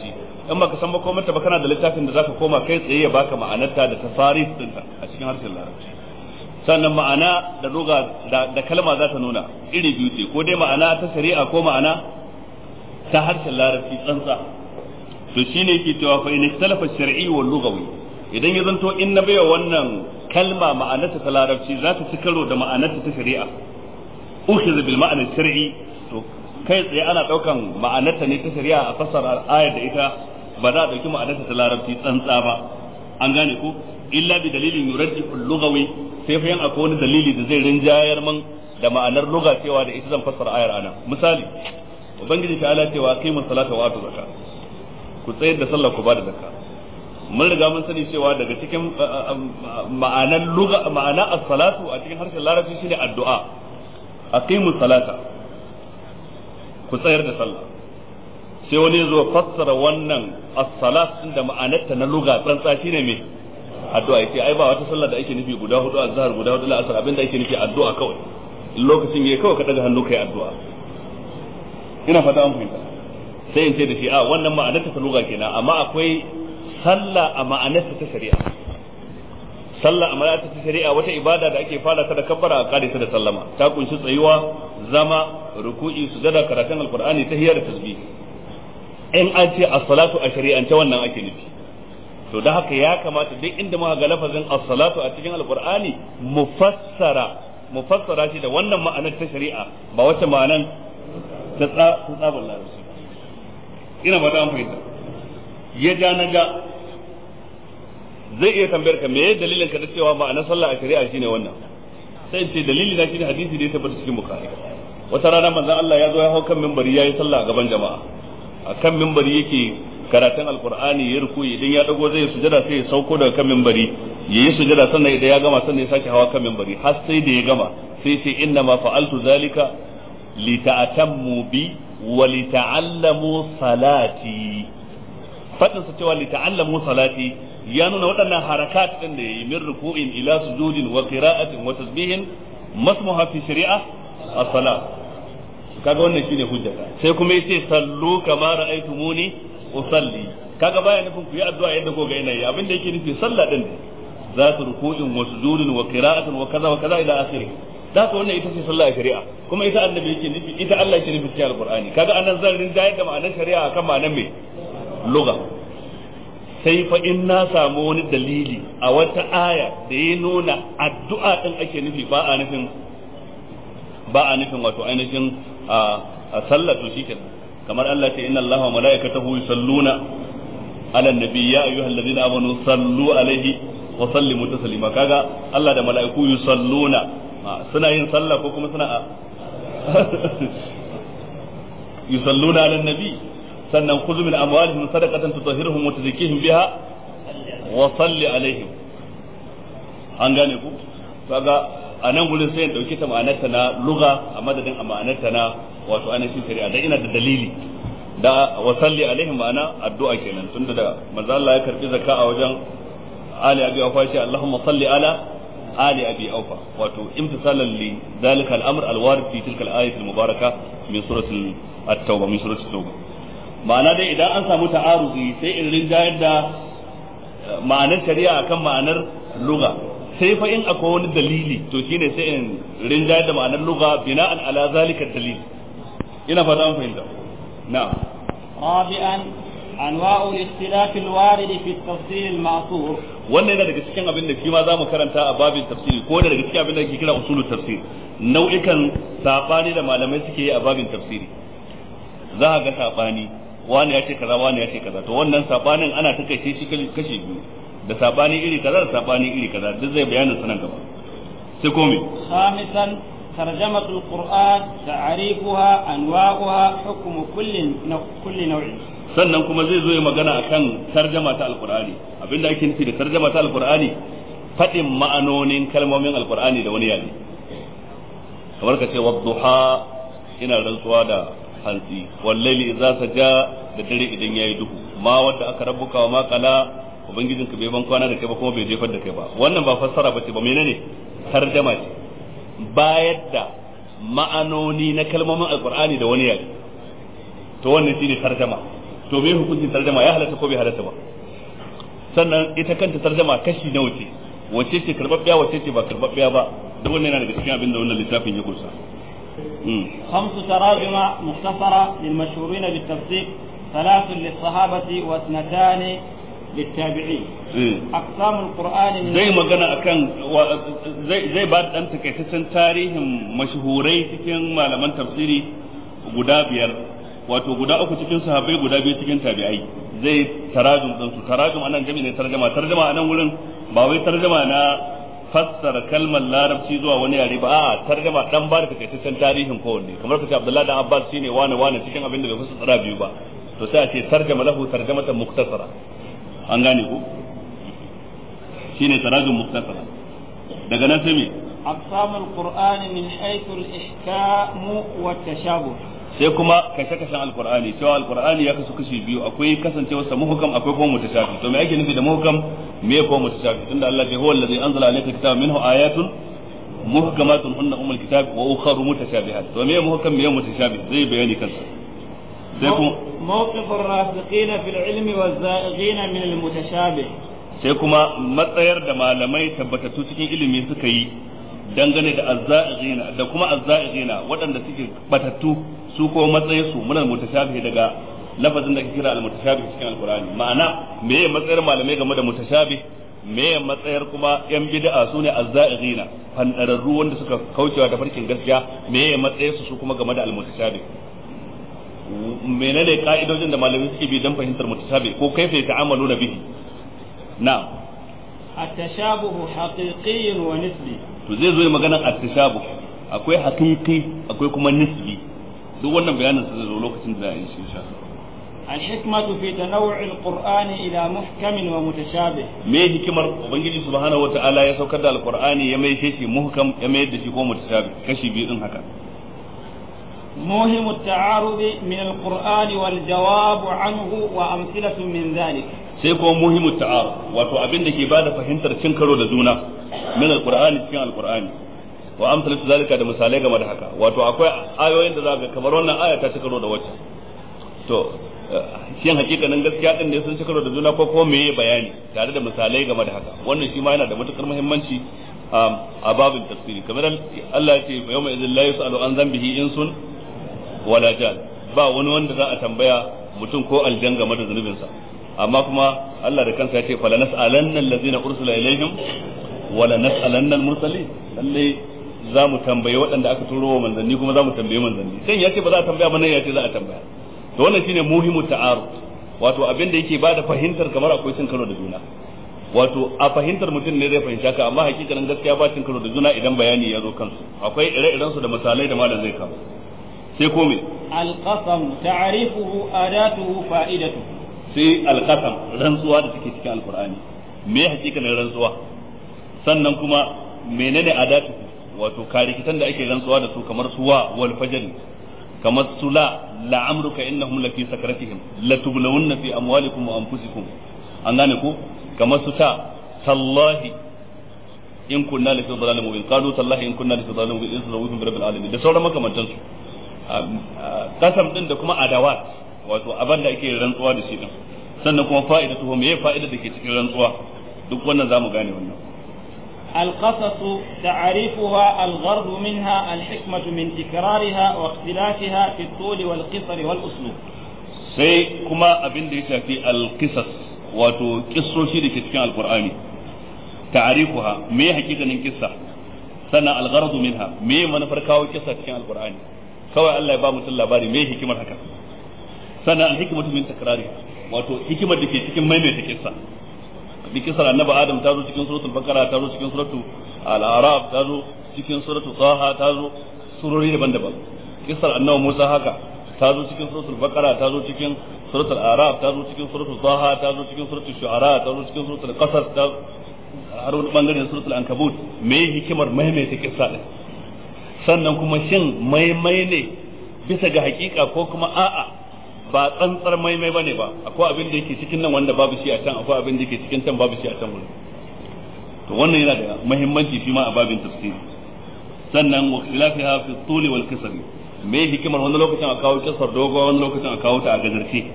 A: in baka san makomarta ba kana da littafin da zaka koma kai tsaye ya baka ma'anarta da tasarif dinta a cikin harshen larabci sannan ma'ana da lugha da kalma za ta nuna iri biyu ce ko dai ma'ana ta shari'a ko ma'ana ta harshen larabci tsantsa to shine yake cewa fa in ikhtalafa shar'i wal lughawi idan ya zanto in na baiwa wannan kalma ma'anarta ta larabci za ta ci karo da ma'anarta ta shari'a ukhiza bil ma'ana shar'i to kai tsaye ana daukan ma'anarta ne ta shari'a a fassara ayar da ita ba za a dauki ma'anarta ta larabci tsantsa ba an gane ko illa bi dalilin yurajjihu lughawi sai fa yan akwai wani dalili da zai rinjayar man da ma'anar lugha cewa da ita zan fassara ayar anan misali ubangiji ta ala cewa qimu salata wa atu zakat ku tsayar da sallah ku ba da zakka mun riga mun sani cewa daga cikin ma'anar lugha ma'ana as-salatu a cikin harshen larabci shine addu'a aqimu salata ku tsayar da sallah sai wani ya zo fassara wannan as-salat din da ma'anarta na lugha tsantsa shine me addu'a yace ai ba wata sallah da ake nufi guda hudu azhar guda hudu la'asar abinda ake nufi addu'a kawai lokacin yayi kawai ka daga hannu kai addu'a ina fata an fahimta sai in ce da shi a wannan ma'anarta ta lugha kenan amma akwai sallah a ma'anarta ta shari'a sallah a ma'anarta ta shari'a wata ibada da ake fara ta da kabbara a kare ta da sallama ta kunshi tsayuwa zama ruku'i sujada karatun alqur'ani tahiyya da tasbih in an ce as-salatu a shari'ance wannan ake nufi to da haka ya kamata duk inda muka ga lafazin as-salatu a cikin alqur'ani mufassara mufassara shi da wannan ma'anar ta shari'a ba wacce ma'anar ta tsabar larabci ina ba ta an fahimta ya ja na ga zai iya tambayar ka meye dalilin ka da cewa ma'anar sallah a shari'a shine wannan sai in ce dalili na shine hadisi da ya tabbata cikin bukhari wata rana manzon Allah ya zo ya hau kan minbari yayi sallah a gaban jama'a a kan minbari yake karatun alqur'ani ya ruku idan ya dago zai sujada sai ya sauko daga kan minbari yayi sujada sannan idan ya gama sannan ya sake hawa kan minbari har sai da ya gama sai ce inna ma fa'altu zalika lita'tammu bi wa lita'allamu salati fadin sa cewa lita'allamu salati ya nuna waɗannan harakat din da yayi min ruku'in ila sujudin wa qira'atin wa tasbihin masmuha fi shari'a as-salat kaga wannan shine hujjata sai kuma yace sallu kama ra'aytumuni usalli kaga baya nufin ku yi addu'a yadda ko ga yanayi abin da yake nufi sallah din za su ruku'in wa sujudin wa qira'atin wa kaza wa kaza ila akhirih da ka wannan ita ce sallah a shari'a kuma ita annabi yake nufi ita Allah yake nufi cikin alqur'ani kaga anan zan rinjayar da ma'anar shari'a akan ma'anar me lugha sai fa in na samu wani dalili a wata aya da ya nuna addu'a din ake nufi ba a nufin ba a nufin wato ainihin a sallah to shikenan kamar Allah ce inna Allaha wa mala'ikatahu yusalluna ala nabi ya ayyuhallazina amanu sallu alaihi wa sallimu taslima kaga Allah da mala'iku yusalluna suna yin sallah ko kuma suna yusalluna ala nabi sannan khudhu min amwalihim sadaqatan tutahhiruhum wa tuzakkihim biha wa salli alaihim an gane ku kaga a nan gurin sai in dauki ta ma'anarta na lugha a madadin a ma'anarta na wato ainihin shari'a dan ina da dalili da wa salli alaihim ma'ana addu'a kenan tunda da manzo Allah ya karbi zakka a wajen ali abi aufa shi Allahumma salli ala ali abi aufa wato imtisalan li zalika al-amr al-warid fi tilka al-ayat al-mubaraka min suratul at-tauba min suratul tauba ma'ana dai idan an samu ta'aruzi sai in rinjayar da ma'anar shari'a akan ma'anar lugha sai fa in akwai wani dalili to shine sai in rinjayar da ma'anar lugha bina'an ala zalika dalil ina fata an fahimta na'am
B: رابعا أنواع الاختلاف الوارد في التفسير المعصور
A: wannan yana daga cikin abin da shi ma zamu karanta a babin tafsiri ko da daga cikin abin da ake kira usulul tafsir nau'ikan sabani da malamai suke yi a babin tafsiri za a ga sabani wani ya ce kaza wani ya ce kaza to wannan sabanin ana takaice shi kashi biyu da sabani iri kaza da sabani iri kaza duk zai bayanin sanan gaba sai ko me
B: خامسا ترجمة القرآن تعريفها أنواعها حكم كل نوع كل نوع
A: sannan kuma zai zo ya magana akan tarjama ta alqur'ani abinda ake nufi da tarjama ta alqur'ani fadin ma'anonin kalmomin alqur'ani da wani yare kamar ka ce wadduha ina rantsuwa da hantsi wallaili idza saja da dare idan yayi duhu ma wanda aka rabbuka wa ma qala ubangijin ka bai ban kwana da kai ba kuma bai jefar da kai ba wannan ba fassara bace ba menene tarjama ce bayar da ma'anoni na kalmomin alqur'ani da wani yare to wannan shine tarjama to to me hukuncin tarjama ya halatta ko bai halatta ba sannan ita kanta tarjama kashi nawa ce wace ce karbabbiya wace ce ba karbabbiya ba duk wannan yana daga cikin abin da wannan littafin ya kusa
B: خمس تراجم مختصرة للمشهورين بالتفسير ثلاث للصحابة واثنتان للتابعين أقسام القرآن من
A: zai magana akan zai ba dan takaitaccen tarihin mashhurai cikin malaman tafsiri guda biyar wato guda uku cikin sahabbai guda biyu cikin tabi'ai zai tarajum din su tarajum anan jami ne tarjama tarjama anan wurin ba wai tarjama na fassara kalmar larabci zuwa wani yare ba a'a tarjama dan ba da takaitaccen tarihin kowanne kamar kace Abdullahi dan Abbas shine wani wani cikin abin da bai fassara biyu ba to sai a ce tarjama lahu tarjamatan muktasara an gane ku shine tarajum muktasara daga nan sai me
B: أقسام القرآن من حيث الإحكام والتشابه
A: sai kuma kashe-kashen alkur'ani cewa alkur'ani ya kasu kashi biyu akwai kasancewa sa muhkam akwai kuma mutashabi to me ake nufi da muhkam me ko mutashabi tunda Allah ya huwa allazi anzala alayka kitaba minhu ayatun muhkamatun hunna umul kitab wa ukharu mutashabihat to me muhkam me mutashabi zai bayani kansa sai kuma
B: موقف الراسخين في العلم والزائغين من المتشابه
A: sai kuma matsayar da malamai tabbatattu cikin ilimi suka yi dangane da azza'ina da kuma azza'ina waɗanda suke batattu su ko matsayin su muna mutashabih daga lafazin da ake kira al-mutashabih cikin alqur'ani ma'ana me ya matsayar malamai game da mutashabih me ya matsayar kuma yan bid'a su ne azza'ina fandararru wanda suka kaucewa da farkin gaskiya me ya matsayar su su kuma game da al-mutashabih menene ka'idojin da malamai suke bi don fahimtar mutashabih ko kaifa ta'amaluna bihi na'am
B: التشابه حقيقي ونسبي
A: to zai zo ya magana at-tashabuh akwai haqiqi akwai kuma nisbi duk wannan bayanin sa zai zo lokacin da za a yi shi insha
B: الحكمة في تنوع القرآن إلى محكم ومتشابه
A: me hikimar ubangiji subhanahu wata'ala ya saukar da alqur'ani ya mai shi muhkam ya mai da shi ko mutashabi kashi biyu din haka
B: موهم التعارض من القرآن والجواب عنه وأمثلة من ذلك
A: sai kuma muhimmu ta'ar wato abin da ke bada fahimtar cin karo da juna min alqur'ani cikin alqur'ani wa amsalatu zalika da misalai game da haka wato akwai ayoyin da zaka kamar wannan aya ta ci karo da wacce to shin hakikanin gaskiya din ne sun ci karo da juna ko kuma meye bayani tare da misalai game da haka wannan shi ma yana da matukar muhimmanci a babin tafsiri kamar Allah ya ce yawma idhil la yusalu an dhanbihi insun wala jan ba wani wanda za a tambaya mutum ko aljan game da zunubinsa amma kuma Allah da kansa ya ce fala nas'alanna allazina ursila ilaihim wala nas'alanna al-mursalin lalle za mu tambayi waɗanda aka turo wa manzanni kuma za mu tambayi manzanni sai ya ce ba za a tambaya ba nan ya ce za a tambaya to wannan shine muhimu ta'aruf wato abin da yake bada fahimtar kamar akwai cin karo da juna wato a fahimtar mutum ne zai fahimta ka amma hakikanin gaskiya ba cin karo da juna idan bayani ya zo kansu akwai ire-iren su da misalai da malam zai kawo sai ko me
B: القسم تعريفه آداته فائدته
A: sai alqasam rantsuwa da take cikin alqur'ani me hakikanin rantsuwa sannan kuma menene adatu wato karikitan da ake rantsuwa da su kamar suwa wal fajr kamar sula la'amruka innahum lafi sakaratihim latublawunna fi amwalikum wa anfusikum an gane ko kamar su ta tallahi in kunna lafi dhalalin mubin qalu tallahi in kunna lafi dhalalin mubin in bi rabbil alamin da sauran makamantan su kasam din da kuma adawat wato abin da ake rantsuwa da shi din sannan kuma fa'idatu me fa'ida da ke cikin rantsuwa duk wannan zamu gane wannan
B: القصص تعريفها الغرض منها الحكمة من تكرارها واختلافها في الطول والقصر والأسلوب
A: sai kuma abin da ya shafi alkisas wato kissoshi da ke cikin alkur'ani ta'arifuha me hakikanin kissa sannan algharadu minha me manufar kawo kissa cikin alkur'ani kawai Allah ya ba mutum labari me hikimar haka sannan alhikmatu min takrari wato hikimar da ke cikin maimaita kissa bi kisar annabi adam ta zo cikin suratul bakara ta zo cikin suratul al-araf ta zo cikin suratul taha ta zo surori daban-daban kisar annabi musa haka ta zo cikin suratul bakara ta zo cikin suratul araf ta zo cikin suratul taha ta zo cikin suratul shu'ara ta zo cikin suratul qasas ta har wani bangare suratul ankabut me hikimar maimaita kissa din sannan kuma shin maimai ne bisa ga hakika ko kuma a'a ba tsantsar maimai bane ba akwai abin da yake cikin nan wanda babu shi a can akwai abin da yake cikin can babu shi a can wurin to wannan yana da muhimmanci shi ma a babin tafsiri sannan wa khilafiha fi tuli wal kisri me hikimar wani lokacin a kawo kisar dogo wani lokacin a kawo ta a gajarce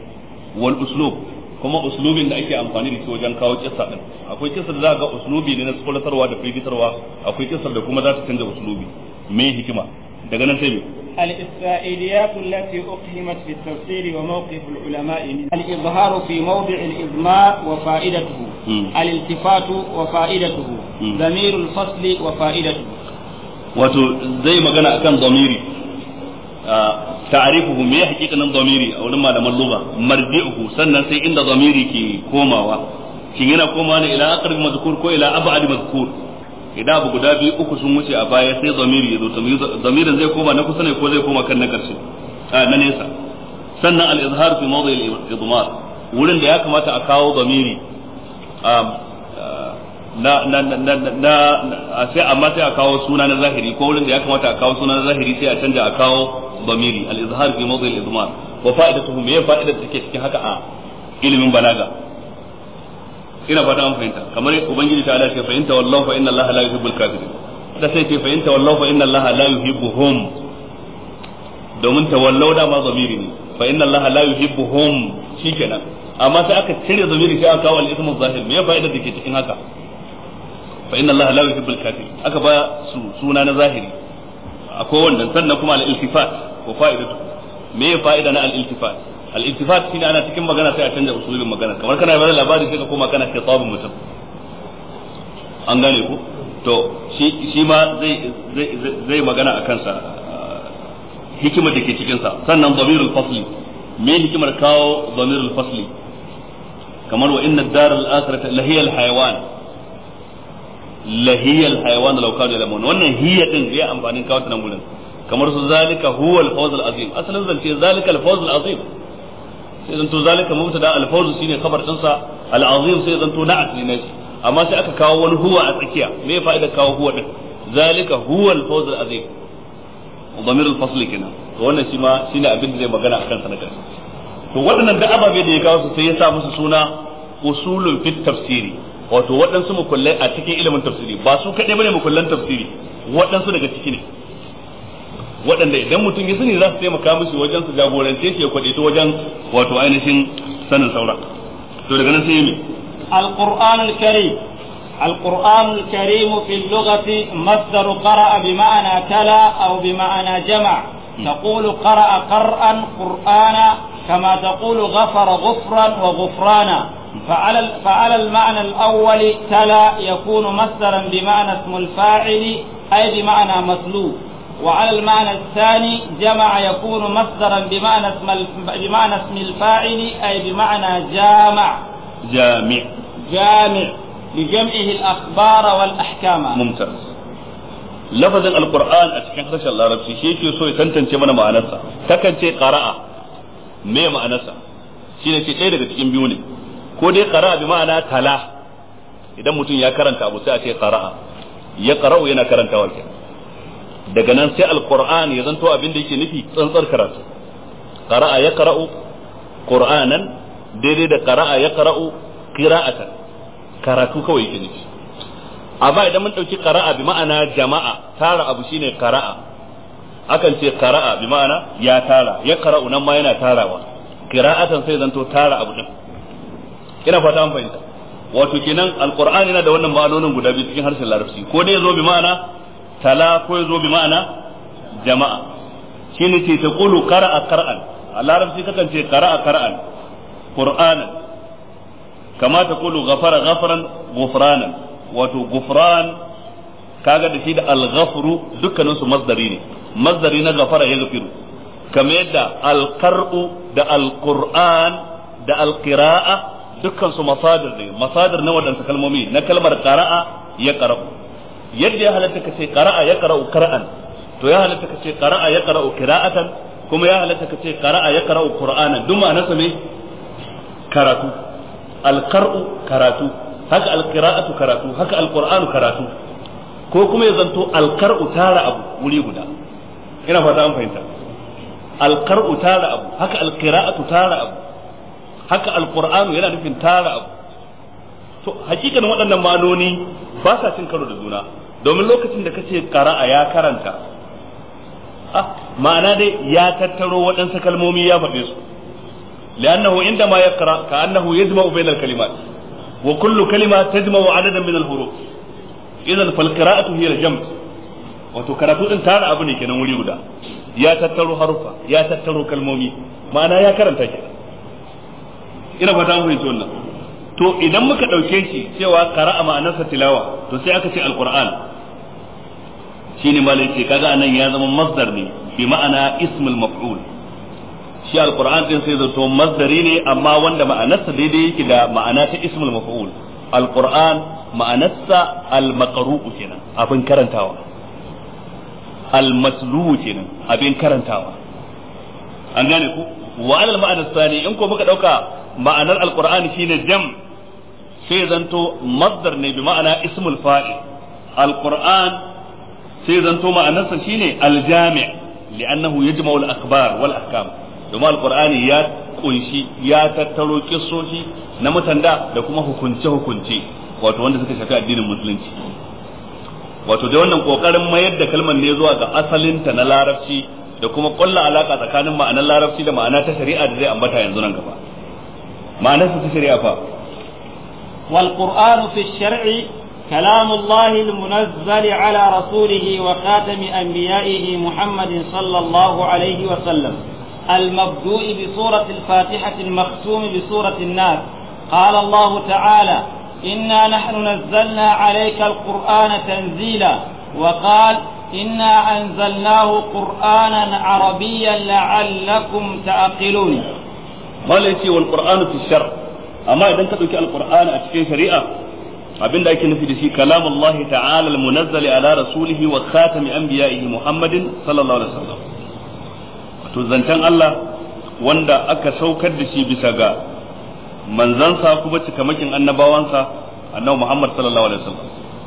A: wal uslub kuma uslubin da ake amfani da shi wajen kawo kissa din akwai kissa da za ga uslubi ne na tsoratarwa da firgitarwa akwai kissa da kuma za ta canza uslubi me hikima daga nan sai me
B: الإسرائيليات التي أقيمت في التفسير وموقف العلماء منها الإظهار في موضع الإضمار وفائدته
A: مم.
B: الالتفات وفائدته
A: مم.
B: ضمير الفصل وفائدته
A: wato zai magana akan zamiri ta'arifuhu me hakikanin zamiri a wurin malaman lugha marji'uhu sannan sai inda zamiri ke komawa shin yana komawa ne ila aqrab mazkur ko ila ab'ad mazkur idan abu guda biyu uku sun wuce a baya sai zamiri ya zo zamirin zai koma na kusa ne ko zai koma kan na karshe a na nesa sannan al-izhar fi mawdi al-idmar wurin da ya kamata a kawo zamiri na na na na na sai amma sai a kawo suna na zahiri ko wurin da ya kamata a kawo suna na zahiri sai a canja a kawo bamiri al-izhar fi mawdi al-idmar wa fa'idatuhu me fa'idar da take cikin haka a ilimin balaga ina fata an fahimta kamar ubangiji ta Allah ce fa inta wallahu fa inna Allah la yuhibbul kafirin da sai ce fa inta wallahu fa inna Allah la yuhibbuhum domin tawallau da ma zamiri ne fa inna Allah la yuhibbuhum shikenan amma sai aka cire zamiri sai aka kawo al-ismu zahir me fa'idar da ke cikin haka fa inna Allah la yuhibbul kafirin aka ba su suna na zahiri akwai wannan sannan kuma al-iltifat ko fa'idatu me fa'ida na al-iltifat al-iltifat shine ana cikin magana sai a canza usulin magana kamar kana bayar labari sai ka koma kana khitabun mutum an gane ku to shi shi ma zai zai zai magana akan sa hikimar da ke cikin sa sannan dhamirul fasli me hikimar kawo dhamirul fasli kamar wa inna ad-dar al-akhirata lahiyal hayawan lahiyal hayawan law kanu yalamun wannan hiya din zai amfanin kawo ta nan gurin kamar su zalika huwa al-fawz al-azim asalin zance zalika al-fawz al-azim sai zanto zalika mubtada al-fawz shine khabar din sa al-azim sai zanto na'at ne nashi amma sai aka kawo wani huwa a tsakiya me fa'ida kawo huwa din zalika huwa al-fawz al-azim ضمير الفصل kenan to wannan shi ma shine abin da zai magana akan sa na karshe to waɗannan da ababe da ya kawo su sai ya sa musu suna usulun fit tafsiri wato waɗansu mukullai a cikin ilimin tafsiri ba su kaɗai bane mukullan tafsiri waɗansu daga ciki ne waɗanda idan mutum ya sani za su taimaka mishi wajen su jagorance shi ya kwaɗe ta wajen wato ainihin sanin saura to daga nan sai yi
B: القرآن الكريم القرآن الكريم في اللغة مصدر قرأ بمعنى تلا أو بمعنى جمع تقول قرأ قرأ قرآنا كما تقول غفر غفرا وغفرانا فعلى فعلى المعنى الأول تلا يكون مصدرا بمعنى اسم الفاعل أي بمعنى مسلوب وعلى المعنى الثاني جمع يكون مصدرا بمعنى اسم بمعنى اسم الفاعل أي بمعنى جامع
A: جامع
B: جامع لجمعه الأخبار والأحكام
A: ممتاز لفظ القرآن أتكلم خرج الله ربي شيء يسوي تنتن mana ma'anarsa takan ce qara'a me ma'anarsa shine ce ɗaya daga cikin biyu ne ko dai qara'a bi ma'ana tala idan mutum ya karanta abu sai a ce qara'a ya qara'u yana karantawa kenan daga nan sai alquran ya zanto abin da yake nufi tsantsar karatu qara'a ya qara'u qur'anan daidai da qara'a ya qara'u qira'atan karatu kawai yake nufi amma idan mun dauki qara'a bi ma'ana jama'a tara abu shine qara'a akan ce qara'a bi ma'ana ya tara ya qara'u nan ma yana tarawa qira'atan sai zanto tara abu din ina fata an fahimta wato kenan alqur'ani yana da wannan ma'anonin guda biyu cikin harshen larabci ko dai yazo bi ma'ana tala ko yazo bi ma'ana jama'a shine ce ta qulu qara'a qara'an a larabci kakan ce qara'a qara'an qur'anan kama ta qulu ghafara ghafaran ghufranan wato ghufran kaga da shi da al-ghafru dukkanin su masdari ne masdari na ghafara ya gafiru kamar yadda al-qar'u da al-qur'an da al-qira'a dukkan su masadir ne masadir na wadansu kalmomi na kalmar qara'a ya qara'u yadda ya halatta ka ce qara'a ya qara'u qara'an to ya halatta ka ce qara'a ya qara'u qira'atan kuma ya halatta ka ce qara'a ya qara'u qur'anan duk ma'anarsa ne karatu alqar'u karatu haka alqira'atu karatu haka alqur'anu karatu ko kuma ya zanto alqar'u tara abu wuri guda ina fata an fahimta alqar'u tara abu haka alqira'atu tara abu haka alqur'anu yana nufin tara abu to hakikan waɗannan ma'anoni ba sa cin karo da juna domin lokacin da kace qara'a ya karanta ah ma'ana dai ya tattaro waɗansu kalmomi ya faɗe su li'annahu indama yaqra ka'annahu yajma'u bayna al-kalimat wa kullu kalima tajma'u adadan min al-huruf idan fal qira'atu hiya al-jam' wato karatu din tara abu ne kenan wuri guda ya tattaro harufa ya tattaro kalmomi ma'ana ya karanta kenan ina fata mun fahimci wannan to idan muka ɗauke shi cewa qara'a ma'anarsa tilawa to sai aka ce alquran shine malai ce kaga anan ya zama masdar ne bi ma'ana ismul maf'ul shi alquran din sai zato masdari ne amma wanda ma'anarsa daidai yake da ma'ana ta ismul maf'ul alquran ma'anarsa almaqru'u kenan abin karantawa almasluhu kenan abin karantawa an gane ku wa alal ma'anar sani in ko muka dauka ma'anar alqur'ani shine jam' sai zanto masdar ne bi ma'ana ismul fa'il alquran sai zanto ma'anarsa shine aljami' li'annahu yajma'u al-akhbar wal ahkam domin alqur'ani ya kunshi ya tattaro kissoshi na mutanda da kuma hukunce hukunce wato wanda suka shafi addinin musulunci wato da wannan kokarin mayar da kalmar ne zuwa ga asalinta na larabci da kuma kulla alaka tsakanin ma'anar larabci da ma'ana ta shari'a da zai ambata yanzu nan gaba ma'anarsa ta shari'a fa
B: والقرآن في الشرع كلام الله المنزل على رسوله وخاتم أنبيائه محمد صلى الله عليه وسلم المبدوء بسورة الفاتحة المختوم بسورة الناس قال الله تعالى إنا نحن نزلنا عليك القرآن تنزيلا وقال إنا أنزلناه قرآنا عربيا لعلكم تعقلون
A: ما ليس والقرآن في الشرع amma idan ka ɗauki alqur'ani a cikin shari'a abinda ake nufi da shi kalamullah ta'ala almunazzal ala rasulihi wa khatami anbiya'ihi muhammadin sallallahu alaihi wasallam to zancen Allah wanda aka saukar da shi bisa ga manzansa kuma cikamakin annabawansa annabi muhammad sallallahu alaihi wasallam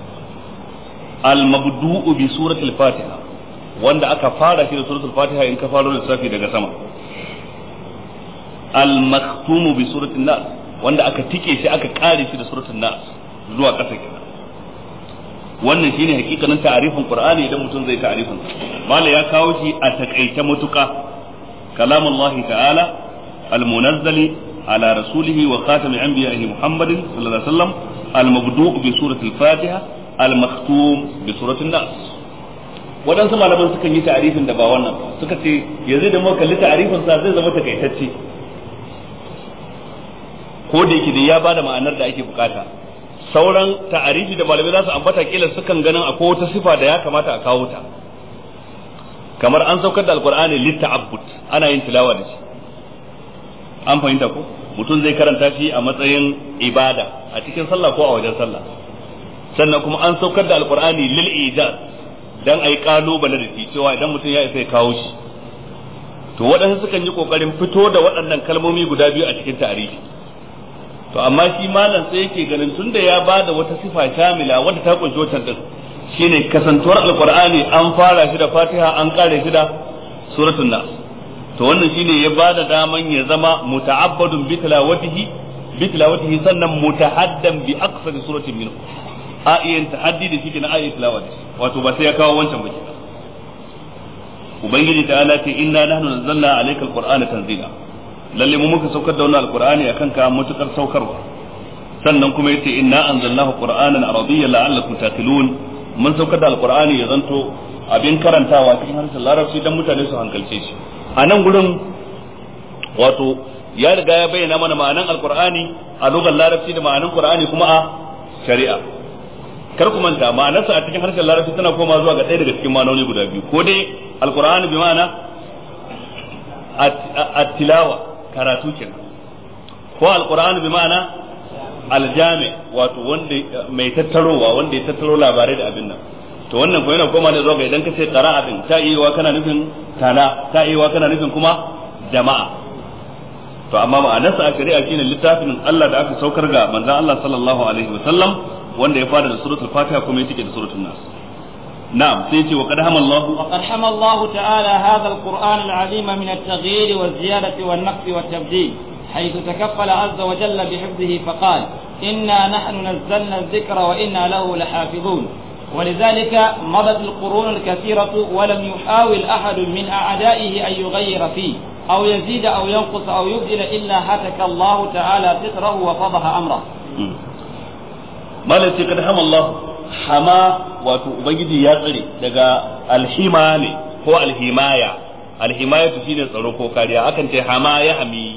A: al-mabdu'u bi suratul fatiha wanda aka fara shi da suratul fatiha in ka faro lissafi daga sama al-maktumu bi suratul nas wanda aka tike shi aka kare shi da suratul nas zuwa ƙasa kenan wannan shine hakikanin ta'arifin qur'ani idan mutum zai ta'arifin mala ya kawo shi a takaice matuka kalamullahi ta'ala almunazzali ala rasulihi wa khatami anbiya'ihi muhammadin sallallahu alaihi wasallam almabdu' bi suratul fatiha almaktum bi suratul nas waɗansu malaman sukan yi ta'arifin da ba wannan suka ce yanzu da muka kalli ta'arifin sa zai zama takaitacce ko da yake da ya bada ma'anar da ake bukata sauran ta'arifi da malamai za su ambata kila sukan ganin akwai wata sifa da ya kamata a kawo ta kamar an saukar da alqur'ani litta'abbud ana yin tilawa da shi an fahimta ko mutum zai karanta shi a matsayin ibada a cikin sallah ko a wajen sallah sannan kuma an saukar da alqur'ani lil ijaz dan ayi kalubale da shi cewa idan mutum ya isa ya kawo shi to waɗansu sukan yi kokarin fito da waɗannan kalmomi guda biyu a cikin ta'arifi to amma shi malam sai yake ganin tunda ya bada wata sifa shamila wadda ta kunshi wancan din shine kasantuwar alqur'ani an fara shi da fatiha an kare shi da suratul nas to wannan shine ya bada daman ya zama muta'abbadun bi tilawatihi bi tilawatihi sannan mutahaddan bi aqsari suratin minhu a iya tahaddi da shi na ayi tilawati wato ba sai ya kawo wancan ba kenan ubangiji ta'ala ce inna nahnu nazzalna alayka alqur'ana tanzila lalle mu muka saukar da wannan alqur'ani akan ka mutukar saukarwa sannan kuma yace inna anzalnahu qur'anan arabiyyan la'allakum taqilun mun saukar da alqur'ani ya zanto abin karantawa cikin harshen larabci dan mutane su hankalce shi a nan gurin wato ya riga ya bayyana mana ma'anan alqur'ani a lugar larabci da ma'anan qur'ani kuma a shari'a kar ku manta ma'anarsa a cikin harshen larabci tana koma zuwa ga ɗaya daga cikin ma'anoni guda biyu ko dai alqur'ani bi ma'ana at-tilawa karatu kenan ko alqur'ani bi ma'ana aljami wato wanda mai tattarowa wanda ya tattaro labarai da abin nan to wannan ko yana koma ne zuwa ga idan ka ce qira'a din ta iya kana nufin tala ta iya kana nufin kuma jama'a to amma ma'anarsa a shari'a shine littafin Allah da aka saukar ga manzon Allah sallallahu alaihi wasallam wanda ya fara da suratul fatiha kuma ya cike da suratul nas نعم سيتي وقد هم الله
B: وقد حمى الله تعالى هذا القرآن العظيم من التغيير والزيادة والنقص والتبديل حيث تكفل عز وجل بحفظه فقال إنا نحن نزلنا الذكر وإنا له لحافظون ولذلك مضت القرون الكثيرة ولم يحاول أحد من أعدائه أن يغير فيه أو يزيد أو ينقص أو يبدل إلا هتك الله تعالى فطره وفضح أمره
A: malam ce kada hama Allah hama wato ubangiji ya tsare daga alhima ne ko alhimaya alhimaya shine tsaro ko kariya akan ce hama ya hami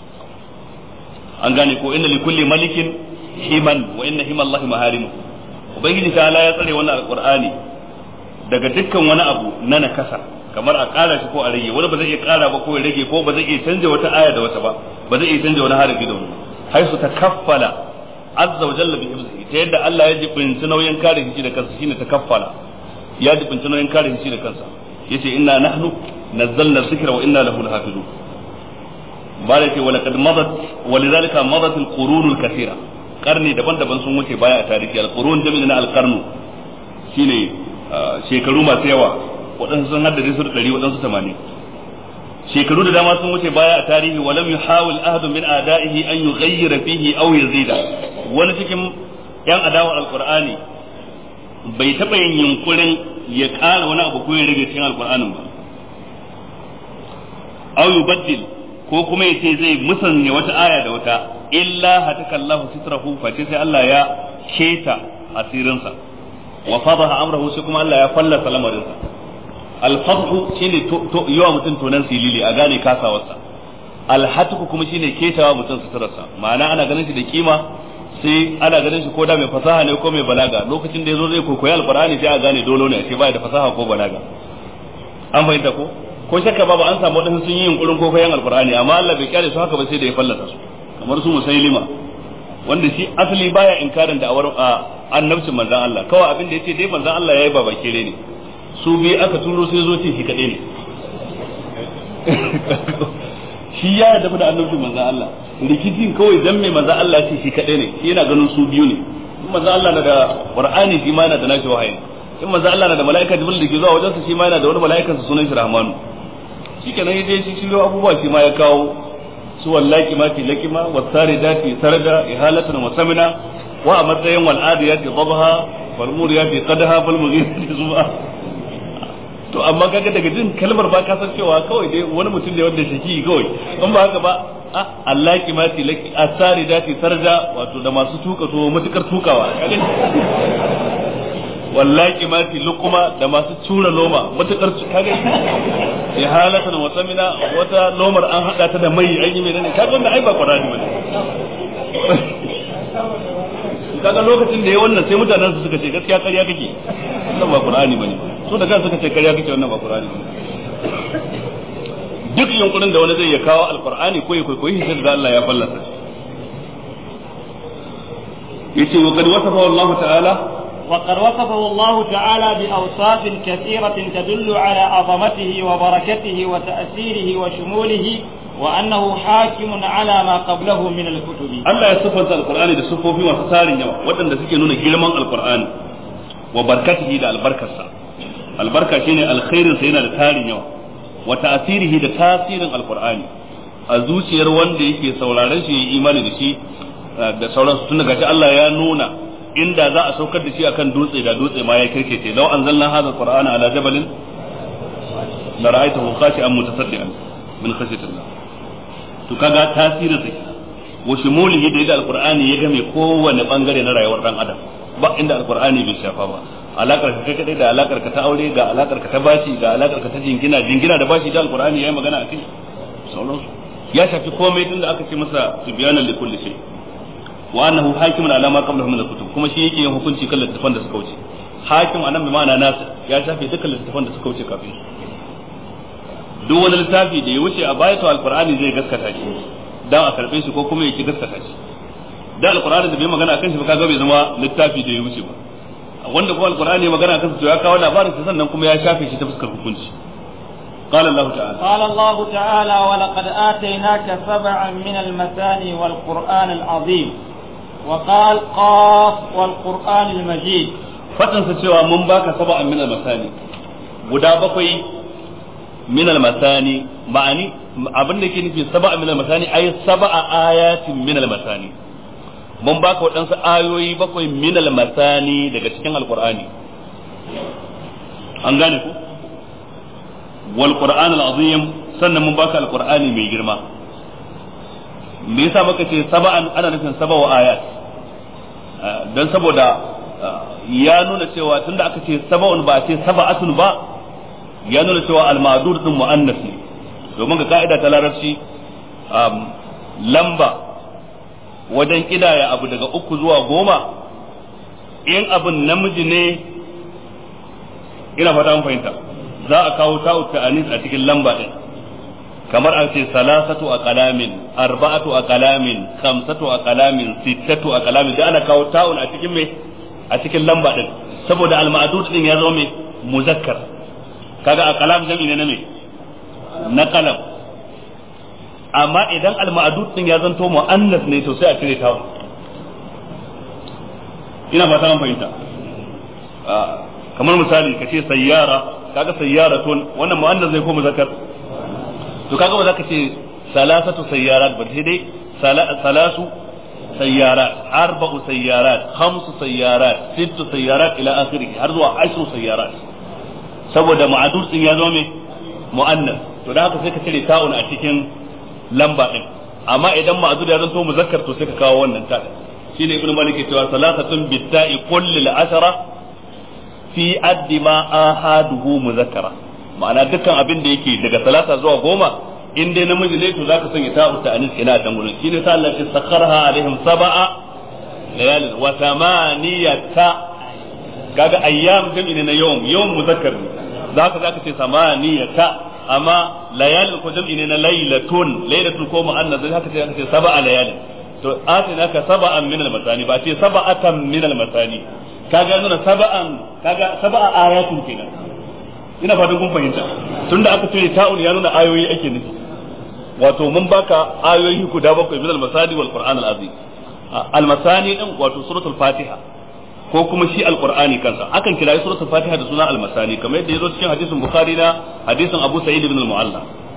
A: an gane ko inna likulli malikin himan wa inna hima Allah maharimu ubangiji ta ya tsare wannan alqur'ani daga dukkan wani abu na nakasa kamar a ƙara shi ko a rage wani ba zai iya ƙara ba ko ya rage ko ba zai iya canja wata aya da wata ba ba zai iya canja wani harafi da wani haisu takaffala azza wa jalla bi hifzihi ta yadda Allah ya jibinci nauyin kare shi da kansa shine takaffala ya jibinci nauyin kare shi da kansa yace inna nahnu nazzalna dhikra wa inna lahu lahafizun bala ce wala kad madat walidhalika madat alqurun alkathira karni daban-daban sun wuce baya a tarihi alqurun jami'in na alqarnu shine shekaru masu yawa waɗansu sun haddace su da ɗari waɗansu tamanin shekaru da dama sun wuce baya a tarihi wa lam yuhawil ahadun min a'da'ihi an yughayyira fihi aw yazida wani cikin yan adawa alqur'ani bai taɓa yin yunkurin ya ƙara wani abu ko ya rage cikin alqur'anin ba aw yubaddil ko kuma yace zai musanya wata aya da wata illa hataka Allahu sitrahu fa sai Allah ya keta asirinsa wa fadaha amrahu sai kuma Allah ya fallasa lamarinsa alfadhu shine yawa mutum tonan silili a gane kasawarsa alhatku kuma shine ketawa mutum suturarsa ma'ana ana ganin shi da kima sai ana ganin shi ko da mai fasaha ne ko mai balaga lokacin da yazo zai koyi alqur'ani sai a gane dolo ne sai baya da fasaha ko balaga an fahimta ko ko shakka babu an samu wadansu sun yi yunkurin koyon alqur'ani amma Allah bai kyale su haka ba sai da ya fallasa su kamar su musailima wanda shi asali baya inkarin da awar annabcin manzon Allah kawai abin da yace dai manzon Allah yayi baba kere ne su biyu aka turo sai zo ce shi kaɗai ne shi ya yarda da annabcin manzon Allah rikicin kawai dan mai manzon Allah ce shi kaɗai ne shi yana ganin su biyu ne in manzon Allah na da Qur'ani shi ma yana da nashi wahayi in manzon Allah na da mala'ika Jibril da ke zuwa wajensa shi ma yana da wani mala'ikan sa sunan shi Rahmanu shikenan yaje shi shiryo abubuwa shi ma ya kawo su wallaki ma fi lakima wasari dati sarda ihalatan wa samina wa a matsayin wal adiyati dhabha wal muriyati qadha wal mughirati zuba to amma kaga daga jin kalmar ba ka san cewa kawai dai wani mutum ne wanda shaki kawai in ba haka ba a Allah ki ma tilaki asari dati sarja wato da masu tuka to matukar tukawa kaga wallahi ma ti luquma da masu tura loma matukar kaga ya halatan wa samina wata lomar an hada ta da mai an yi mai ne kaga wannan ai ba qur'ani bane kaga lokacin da ya wannan sai mutanen su suka ce gaskiya ƙarya kake wannan ba qur'ani bane so da kansu suka ce ƙarya kake wannan ba qur'ani bane duk yunkurin da wani zai ya kawo alqur'ani ko ya koyi sai da Allah ya fallasa yace wa qad wasafa Allah ta'ala
B: وقد وصفه الله تعالى بأوصاف كثيرة تدل على عظمته وبركته وتأثيره وشموله وأنه حاكم على ما قبله من الكتب
A: Allah ya siffanta alqur'ani da siffofi masu tarin yawa waɗanda suke nuna girman alqur'ani wa barkatihi da albarkarsa albarka shine alkhairin sa yana da tarin yawa wa ta'sirihi da tasirin alqur'ani a zuciyar wanda yake sauraron shi yayi imani da shi da sauransu tun daga Allah ya nuna inda za a saukar da shi akan dutse da dutse ma ya kirkece law anzalna hadha alqur'ana ala jabalin la ra'aytahu khashi'an mutasaddian min khashyatillah to kaga tasirin sa wa shimulihi da yadda alqur'ani ya game kowanne bangare na rayuwar dan adam ba inda alqur'ani bai shafa ba alakar ka kai kadai da alakar ka ta aure ga alakar ka ta bashi ga alakar ka ta jingina jingina da bashi da alqur'ani yayi magana akai sauransu ya shafi komai tunda aka ce masa tibyanan li kulli shay wa annahu hakimun ala ma qablahu min al-kutub kuma shi yake yin hukunci kan littafan da suka wuce hakim anan bi ma'ana nasu ya shafe dukkan littafan da suka wuce kafin duk wani littafi da ya wuce a baya to alqur'ani zai gaskata shi dan a karbe shi ko kuma yake gaskata shi da alqur'ani da bai magana akan shi ba kaga bai zama littafi da ya wuce ba wanda kuma alqur'ani magana akan to ya kawo labarin sa sannan kuma ya shafe shi ta fuskar hukunci قال الله تعالى
B: قال الله تعالى ولقد آتيناك سبعا من المثاني والقرآن العظيم وقال قاف والقرآن المجيد
A: faɗinsa cewa mun baka saba'an min al-masani guda bakwai min al-masani ma'ani abin da ke nufi saba'an min al-masani ay saba'a ayatin min al-masani mun baka waɗansu ayoyi bakwai min al-masani daga cikin alqur'ani an gane ku wal qur'an al-azim sannan mun baka alqur'ani mai girma me yasa muka ce saba'an ana nufin saba'u ayat dan saboda ya nuna cewa tunda aka ce saba'un ba a ce saba'atun ba ya nuna cewa al-ma'dur din mu'annas ne domin ga ka'ida ta larabci lamba wajen kidaya abu daga uku zuwa goma in abin namiji ne ina fata mun fahimta za a kawo ta'u ta'anis a cikin lamba din kamar an ce salasatu a kalamin arba'atu a kalamin khamsatu a kalamin sittatu a kalamin da ana kawo ta'un a cikin me a cikin lamba din saboda al-ma'dud din ya zama me muzakkar kaga a kalam jami'i ne na me na kalam amma idan al-ma'dud din ya zanto mu'annas ne to sai a cire ta'un ina fata an fahimta kamar misali ka ce sayyara kaga sayyaratun wannan mu'annas zai ko muzakkar to kaga ba za ka ce salasatu sayyarat ba sai dai salasu sayyarat arba'u sayyarat khamsu sayyarat sittu sayyarat ila akhirih har zuwa ashru sayyarat saboda ma'adud din ya zo me mu'annas to da haka sai ka cire ta'un a cikin lamba din amma idan ma'adud ya zanto muzakkar to sai ka kawo wannan ta shine ibnu malik ya cewa salasatun bitta'i kulli al-ashara fi addi ma ahaduhu muzakkara ma'ana dukkan abin da yake daga salasa zuwa goma in dai namiji ne to zaka sanya ta'u ta anis ina dan gurin shine sa Allah ya sakharha alaihim sab'a layalin wa thamaniyata kaga ayyam jami'i ne na yawm yawm muzakkar ne zaka zaka ce samaniyata amma layalin ko jami'i ne na laylatun laylatun ko mu'annas zaka ce zaka ce sab'a layalin to atina ka sab'an min al-masani ba ce sab'atan min al-masani kaga nuna sab'an kaga sab'a ayatun kenan ina fatan kun fahimta tunda aka ce ta'un ya nuna ayoyi ake nufi wato mun baka ayoyi guda bakwai min al-masani wal qur'an al-azim al-masani din wato suratul fatiha ko kuma shi al-qur'ani kansa akan kira suratul fatiha da suna al-masani kamar yadda yazo cikin hadisin bukhari na hadisin abu sa'id ibn al-mu'alla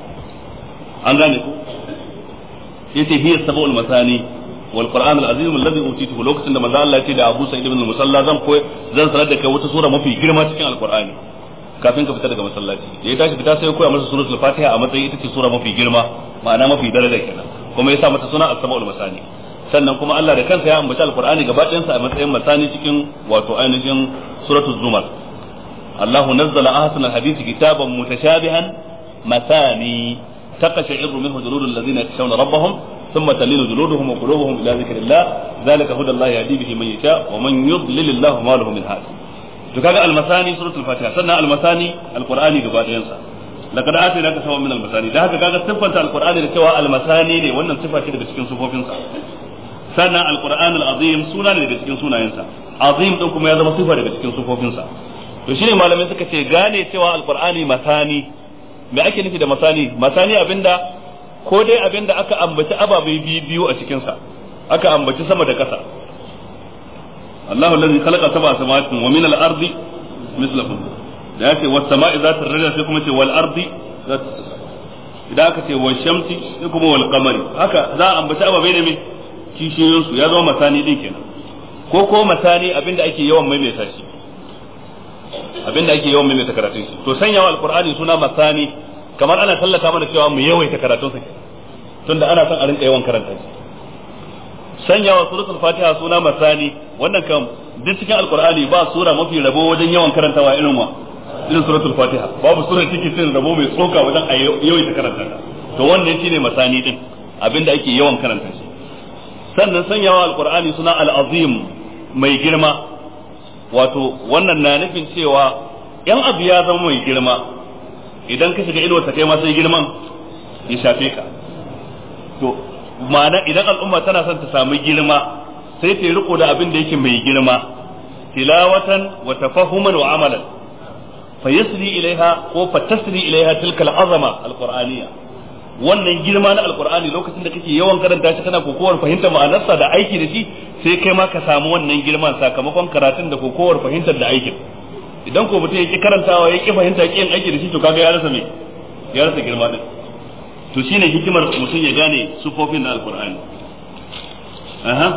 A: an gane ku yace hiya sab'ul masani wal qur'an al-azim alladhi utituhu lokacin da manzo Allah ya ce da abu sa'id ibn al-musalla zan koyi zan sanar da kai wata sura mafi girma cikin al-qur'ani kafin ka fita daga masallaci da ya tashi fita sai ya koya masa suratul fatiha a matsayin ita ce sura mafi girma ma'ana mafi daraja kenan kuma ya sa mata suna as-sab'ul masani sannan kuma Allah da kansa ya ambaci alqur'ani gaba ɗayansa a matsayin masani cikin wato ainihin suratul zumar Allahu nazzala ahsanal hadisi kitaban mutashabihan masani تقشعر منه جلود الذين يخشون ربهم ثم تلين جلودهم وقلوبهم الى ذكر الله ذلك هدى الله يهدي به من يشاء ومن يضلل الله ما له من هاد to kaga almasani suratul fatiha sannan almasani alqur'ani gaba ɗayan sa laqad atina ka sawa min almasani da haka kaga siffanta alqur'ani da cewa almasani ne wannan sifa ce daga cikin sifofin sa sannan alqur'an alazim suna ne daga cikin sunayensa azim din kuma ya zama sifa daga cikin sifofin sa to shine malamai suka ce gane cewa alqur'ani masani me ake nufi da masani masani abinda ko dai abinda aka ambaci ababai biyu a cikin sa aka ambaci sama da kasa الله الذي خلق سبع سماوات ومن الارض مثلهم da yace was sama'i zat ar-rajul sai kuma ce wal ardi zat idan aka ce wal shamsi sai kuma wal qamari haka za a ambaci ababai ne me kishiyoyin su ya zama masani din kenan ko ko masani abinda ake yawan maimaita shi abinda ake yawan maimaita karatun shi to sanyawa alqur'ani suna masani kamar ana tallata mana cewa mu yawaita karatun sa tunda ana son a rinka yawan karanta shi sanyawa suratul fatiha suna masani wannan kam duk cikin alqur'ani ba sura mafi rabo wajen yawan karantawa irin wa irin suratul fatiha babu sura take cin rabo mai tsoka wajen a yawaita karanta ta to wannan shine masani din abinda ake yawan karanta shi sannan sanyawa alqur'ani suna al-azim mai girma wato wannan na nufin cewa yan abu ya zama mai girma idan ka shiga inuwa ta kai ma sai girman ya shafe ka to ma'ana idan al'umma tana son ta samu girma sai ta riko da abin da yake mai girma tilawatan wa tafahuman wa amalan fa yasri ilaiha ko fa tasri ilaiha tilka al'azama alqur'aniyya wannan girma na alqur'ani lokacin da kake yawan karanta shi kana kokowar fahimtar ma'anarsa da aiki da shi sai kai ma ka samu wannan girman sakamakon karatun da kokowar fahimtar da aikin idan ko mutum ya ki karantawa ya ki fahimta ki yin aiki da shi to kaga ya rasa me ya rasa girma din to shine hikimar mutum ya gane sufofin na alqur'ani aha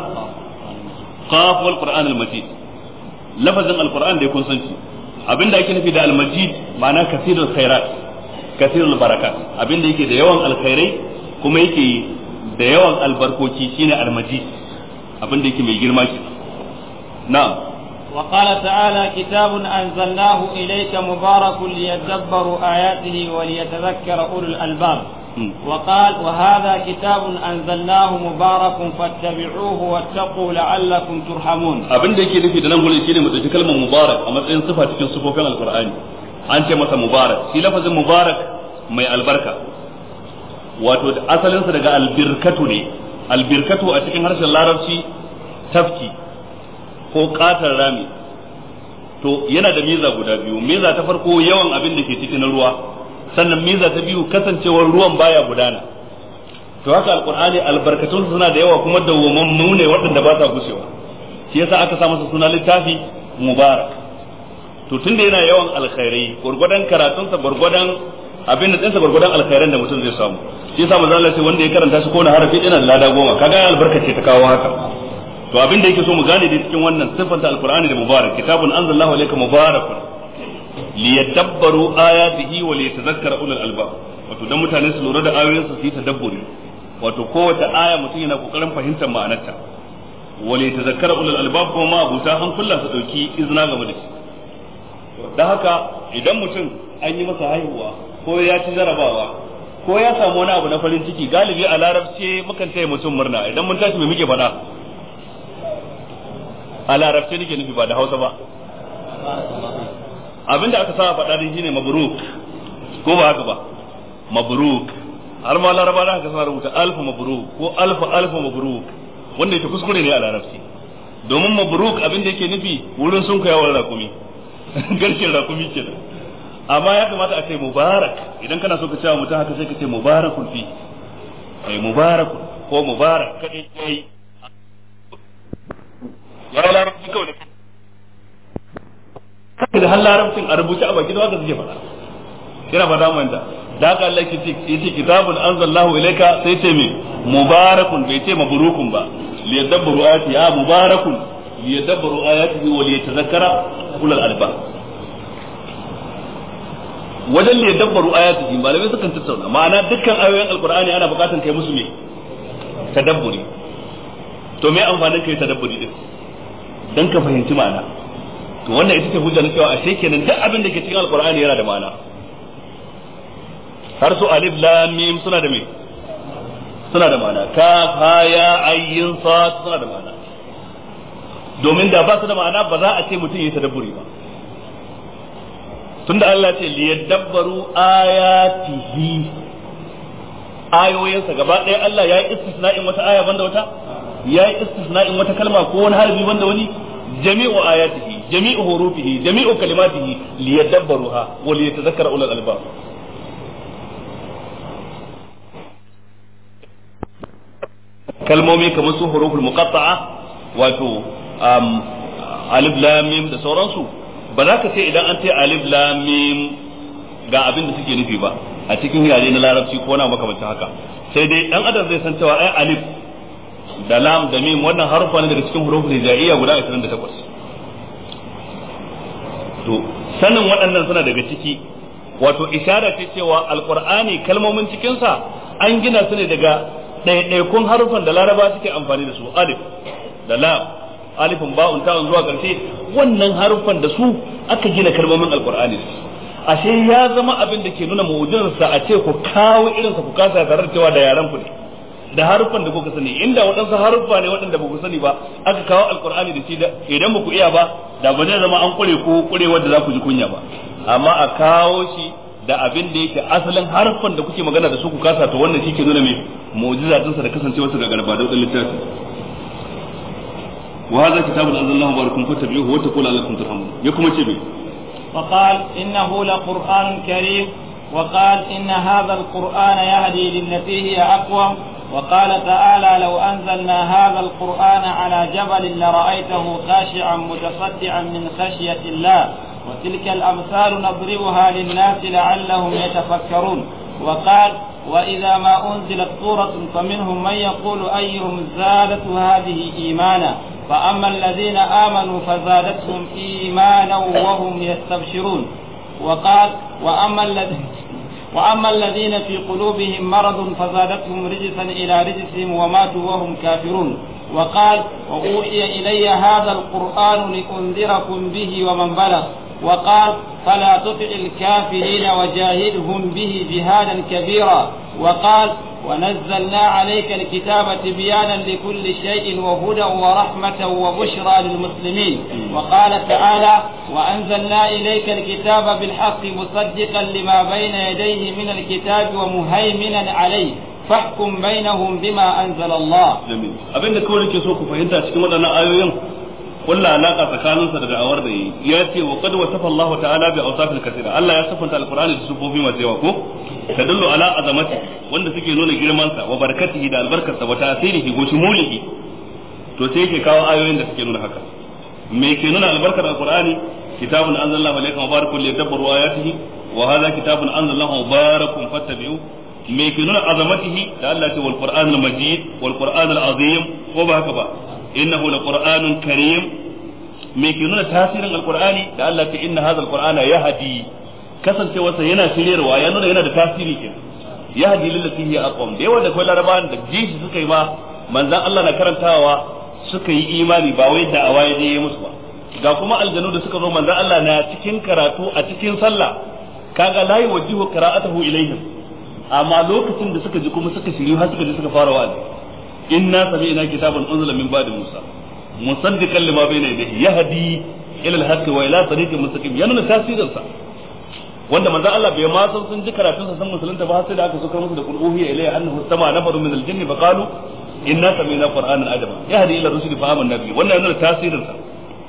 A: qaf wal qur'an al majid lafazin alqur'an da kun san shi abinda ake nufi da al majid ma'ana kasirul khairat kasirul barakat abinda yake da yawan alkhairai kuma yake da yawan albarkoci shine almajid abinda yake mai girma ke na'am
B: وقال تعالى كتاب أنزلناه إليك مبارك ليدبروا آياته وليتذكر أولو الألباب وقال وهذا كتاب أنزلناه مبارك فاتبعوه واتقوا لعلكم ترحمون
A: abin da yake nufi da nan gurin shine mu dauki kalmar mubarak a matsayin sifa cikin sifofin alqur'ani an ce masa mubarak shi lafazin mubarak mai albarka wato asalinsa daga albirkatu ne albirkatu a cikin harshen larabci tafki ko katar rami to yana da miza guda biyu miza ta farko yawan abin da ke cikin ruwa sannan miza ta biyu kasancewar ruwan baya gudana to haka alqur'ani albarkatun suna da yawa kuma dawwamammu ne waɗanda ba sa gushewa shi yasa aka sa masa suna littafi mubarak to tunda yana yawan alkhairai gurgurdan karatunsa gurgurdan abin da tsinsa gurgurdan alkhairan da mutum zai samu shi yasa manzo Allah ce wanda ya karanta shi ko na harafi yana da lada goma kaga albarkace ta kawo haka to abin da yake so mu gane da cikin wannan sifanta alqur'ani da mubarak kitabun anzalallahu alayka mubarakun liyadabbaru ayatihi wa liyatadhakkara ulul albab wato dan mutane su lura da ayoyin su yi tadabburi wato kowace aya mutum yana kokarin fahimtar ma'anarta wa liyatadhakkara ulul albab kuma abuta an kulla su dauki izina game da shi dan haka idan mutum an yi masa haihuwa ko ya ci jarabawa ko ya samu wani abu na farin ciki galibi a larabci mukan taya mutum murna idan mun tashi mai muke faɗa a larabci nake nufi ba da hausa ba abinda aka sa faɗa din shine mabruk ko ba haka ba mabruk har ma laraba da aka sa rubuta alfu mabruk ko alfu alfu mabruk wanda yake kuskure ne a larabci domin mabruk abin da yake nufi wurin sun kayawar rakumi garkin rakumi ke da amma ya kamata a ce mubarak idan kana so ka cewa mutum haka sai ka ce mubarakun fi ai mubarakun ko mubarak kadai yayi ya larabci kawai da har larabcin a rubuce a baki da haka suke faɗa yana faɗa mu da da haka Allah ke ce yace kitabun anzalallahu ilayka sai ce me mubarakun bai ce mabrukun ba liyadabbaru ayati ya mubarakun liyadabbaru ayatihi wa liyatadhakkara ulul albab wajen liyadabbaru ayatihi malamai sukan tattauna ma'ana dukkan ayoyin alqur'ani ana buƙatar kai musu me tadabburi to me amfanin kai tadabburi din dan ka fahimci ma'ana to wannan ita ce hujja na cewa ashe kenan duk abin da ke cikin alqur'ani yana da ma'ana har su alif lam mim suna da me suna da ma'ana kaf ha ya ayyin sad suna da ma'ana domin da ba su da ma'ana ba za a ce mutum yi tadabburi ba tunda Allah ce liyadabbaru ayatihi ayoyinsa gaba ɗaya Allah ya yi istisna'in wata aya banda wata ya yi istisna'in wata kalma ko wani harbi banda wani jami'u ayatihi jami'u hurufihi jami'u kalimatihi liyadabbaruha wa liyatadhakkara ulul albab kalmomi kamar su huruful muqatta'a wato alif lam mim da sauransu ba za ka ce idan an ce alif lam mim ga abin da suke nufi ba a cikin yare na larabci ko na makamancin haka sai dai dan adam zai san cewa ai alif da lam da mim wannan harufa ne daga cikin huruful hijaiyya guda 28 to sanin waɗannan suna daga ciki wato ishara ce cewa alqur'ani kalmomin cikinsa an gina su ne daga ɗaiɗaikun harufan da laraba suke amfani da su alif da lam alifin ba'un ta'un zuwa ƙarshe wannan harufan da su aka gina kalmomin alqur'ani da su ashe ya zama abin da ke nuna mu'jizarsa a ce ku kawo irin ku kasa tare da cewa da yaran ku ne da harufan da kuka sani inda waɗansu haruffa ne waɗanda ba ku sani ba aka kawo alqur'ani da shi da idan ba ku iya ba da ba zai zama an kure ko kure wanda za ku ji kunya ba amma a kawo shi da abin da yake asalin harfan da kuke magana da su ku kasa to wannan shi ke nuna mai mu'jiza dinsa da kasancewarsa ga garba da littafi wa hadha kitabun anzalallahu barakun fatabi'uhu wa taqulu alakum turhamun ya kuma ce bai
B: وقال إنه لقرآن كريم وقال إن هذا القرآن يهدي للتي هي أقوم وقال تعالى لو أنزلنا هذا القرآن على جبل لرأيته خاشعا متصدعا من خشية الله وتلك الأمثال نضربها للناس لعلهم يتفكرون وقال وإذا ما أنزلت سورة فمنهم من يقول أيهم زادت هذه إيمانا فأما الذين آمنوا فزادتهم إيمانا وهم يستبشرون وقال وأما الذين وأما الذين في قلوبهم مرض فزادتهم رجسا إلى رجسهم وماتوا وهم كافرون وقال وأوحي إلي هذا القرآن لأنذركم به ومن بلغ وقال فلا تطع الكافرين وجاهدهم به جهادا كبيرا وقال ونزلنا عليك الكتاب تبيانا لكل شيء وهدى ورحمة وبشرى للمسلمين وقال تعالى وأنزلنا إليك الكتاب بالحق مصدقا لما بين يديه من الكتاب ومهيمنا عليه فاحكم بينهم بما أنزل الله
A: جميل abin da kawai nake so ku fahimta cikin waɗannan ayoyin kulla alaka tsakaninsa da da'awar da yi ya ce wa qad wasafa Allah ta'ala bi awsafil kathira Allah ya sifanta alqur'ani da sufofi masu yawa ko tadullu ala azamati wanda suke nuna girman sa wa barakatihi da albarkarsa wa ta'sirihi wa shumulihi to sai yake kawo ayoyin da suke nuna haka me ke nuna albarkar alqur'ani kitabun anzalallahu alayka mubarakun liyadabbaru ayatihi wa hadha kitabun anzalallahu mubarakun fattabi'u me ke nuna azamatihi da Allah ce wal qur'anul majid wal qur'anul azim ko ba haka ba innahu laqur'anun karim me ke nuna tasirin alqur'ani da Allah ce inna hadha alqur'ana yahdi kasancewarsa yana shiryarwa ya nuna yana da tasiri ke yahdi lillati hiya aqwam da yawa da kai larabawan da jishi suka yi ma manzan Allah na karantawa suka yi imani ba wai da awaye je musu ba ga kuma aljanu da suka zo manzan Allah na cikin karatu a cikin sallah kaga la yuwajjihu qira'atahu ilaihim amma lokacin da suka ji kuma suka shiryu har suka ji suka fara wa'azi inna sami'na kitaban unzila min ba'di musa musaddiqan lima bayna yadayhi yahdi ila al-haqq wa ila tariqin mustaqim yana da tasirin sa wanda manzo Allah bai ma san sun ji karatun sa san musulunta ba sai da aka sokar musu da qul uhiya ilayya annahu sama nafaru min al-jinni fa qalu inna sami'na qur'anan ajaba yahdi ila rusuli fa amanna bihi wannan yana da tasirin sa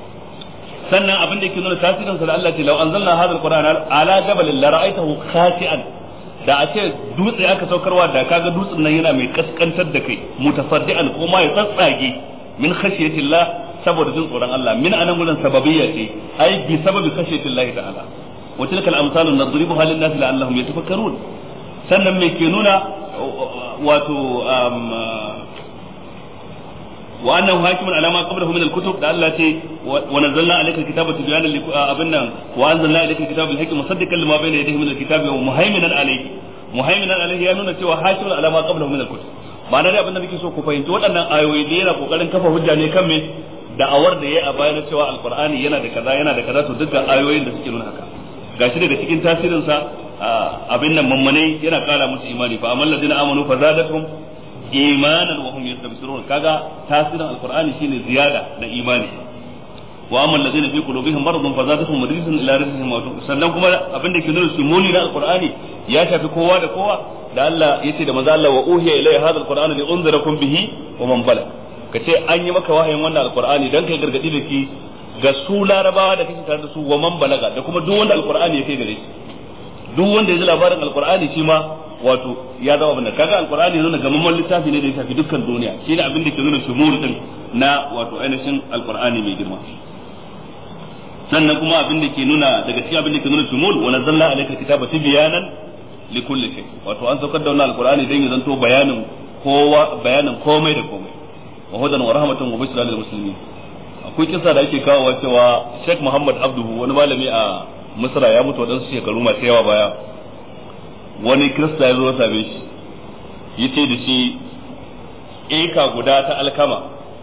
A: sannan abin da yake nuna tasirin sa da Allah ce law anzalna hadha al-qur'ana ala jabalin la ra'aytahu khashi'an da a ce dutse aka saukarwa da kaga dutsen nan yana mai kaskantar da kai mutasaddian ko ma ya tsatsage min khashiyatillah saboda jin tsoron Allah min anan gurin sababiyya ce ai bi sababi khashiyatillah ta'ala wa tilka al-amsalu nadribuha lin-nas la'allahum yatafakkarun sannan me ke nuna wato wa annahu hakimun ala ma qablahu min al-kutub da Allah ce wa nazzalna alayka al-kitaba tibyanan li abinna wa anzalna alayka al-kitaba bil hikmi musaddiqan lima bayna yadayhi min al-kitabi wa muhaiminan alayhi muhaiminan alayhi ya nuna cewa hakimun ala ma qablahu min al-kutub ma'ana dai abin da nake so ku fahimci waɗannan ayoyi da yana kokarin kafa hujja ne kan me da'awar da yayi a bayan cewa alqur'ani yana da kaza yana da kaza to dukkan ayoyin da suke nuna haka gashi daga cikin tasirin sa abin nan mammanai yana kara musu imani fa amal ladina amanu fa zadatuhum imanan wa hum yastabsirun kaga tasirin alqur'ani shine ziyada na imani wa amma alladhina fi qulubihim maradun fa zadatuhum rijsan ila rijsihim wa sannan kuma abin da ke nuna sumuni na alqur'ani ya shafi kowa da kowa da Allah yace da manzo Allah wa uhiya ilayya hadha alqur'anu li unzirakum bihi wa man balag kace an yi maka wahayin wannan alqur'ani dan kai gargadi da shi ga su larabawa da kake tare da su wa man balaga da kuma duk wanda alqur'ani ya kai gare shi duk wanda ya ji labarin alqur'ani shi ma wato ya zama abin da kaga alqur'ani nuna gamamman littafi ne da ya shafi dukkan duniya shine abin da ke nuna shumul din na wato ainihin alqur'ani mai girma sannan kuma abin da ke nuna daga cikin abin da ke nuna shumul wa nazzalna alayka kitaba tibyanan li kulli shay wato an saukar da wannan alqur'ani dan ya zanto bayanin kowa bayanin komai da komai wa hudan wa rahmatan wa bushra lil muslimin akwai kisa da ake kawo cewa Sheikh Muhammad Abduhu wani malami a Misra ya mutu wadansu shekaru masu yawa baya wani kirista ya zo ya same shi yace da shi eka guda ta alkama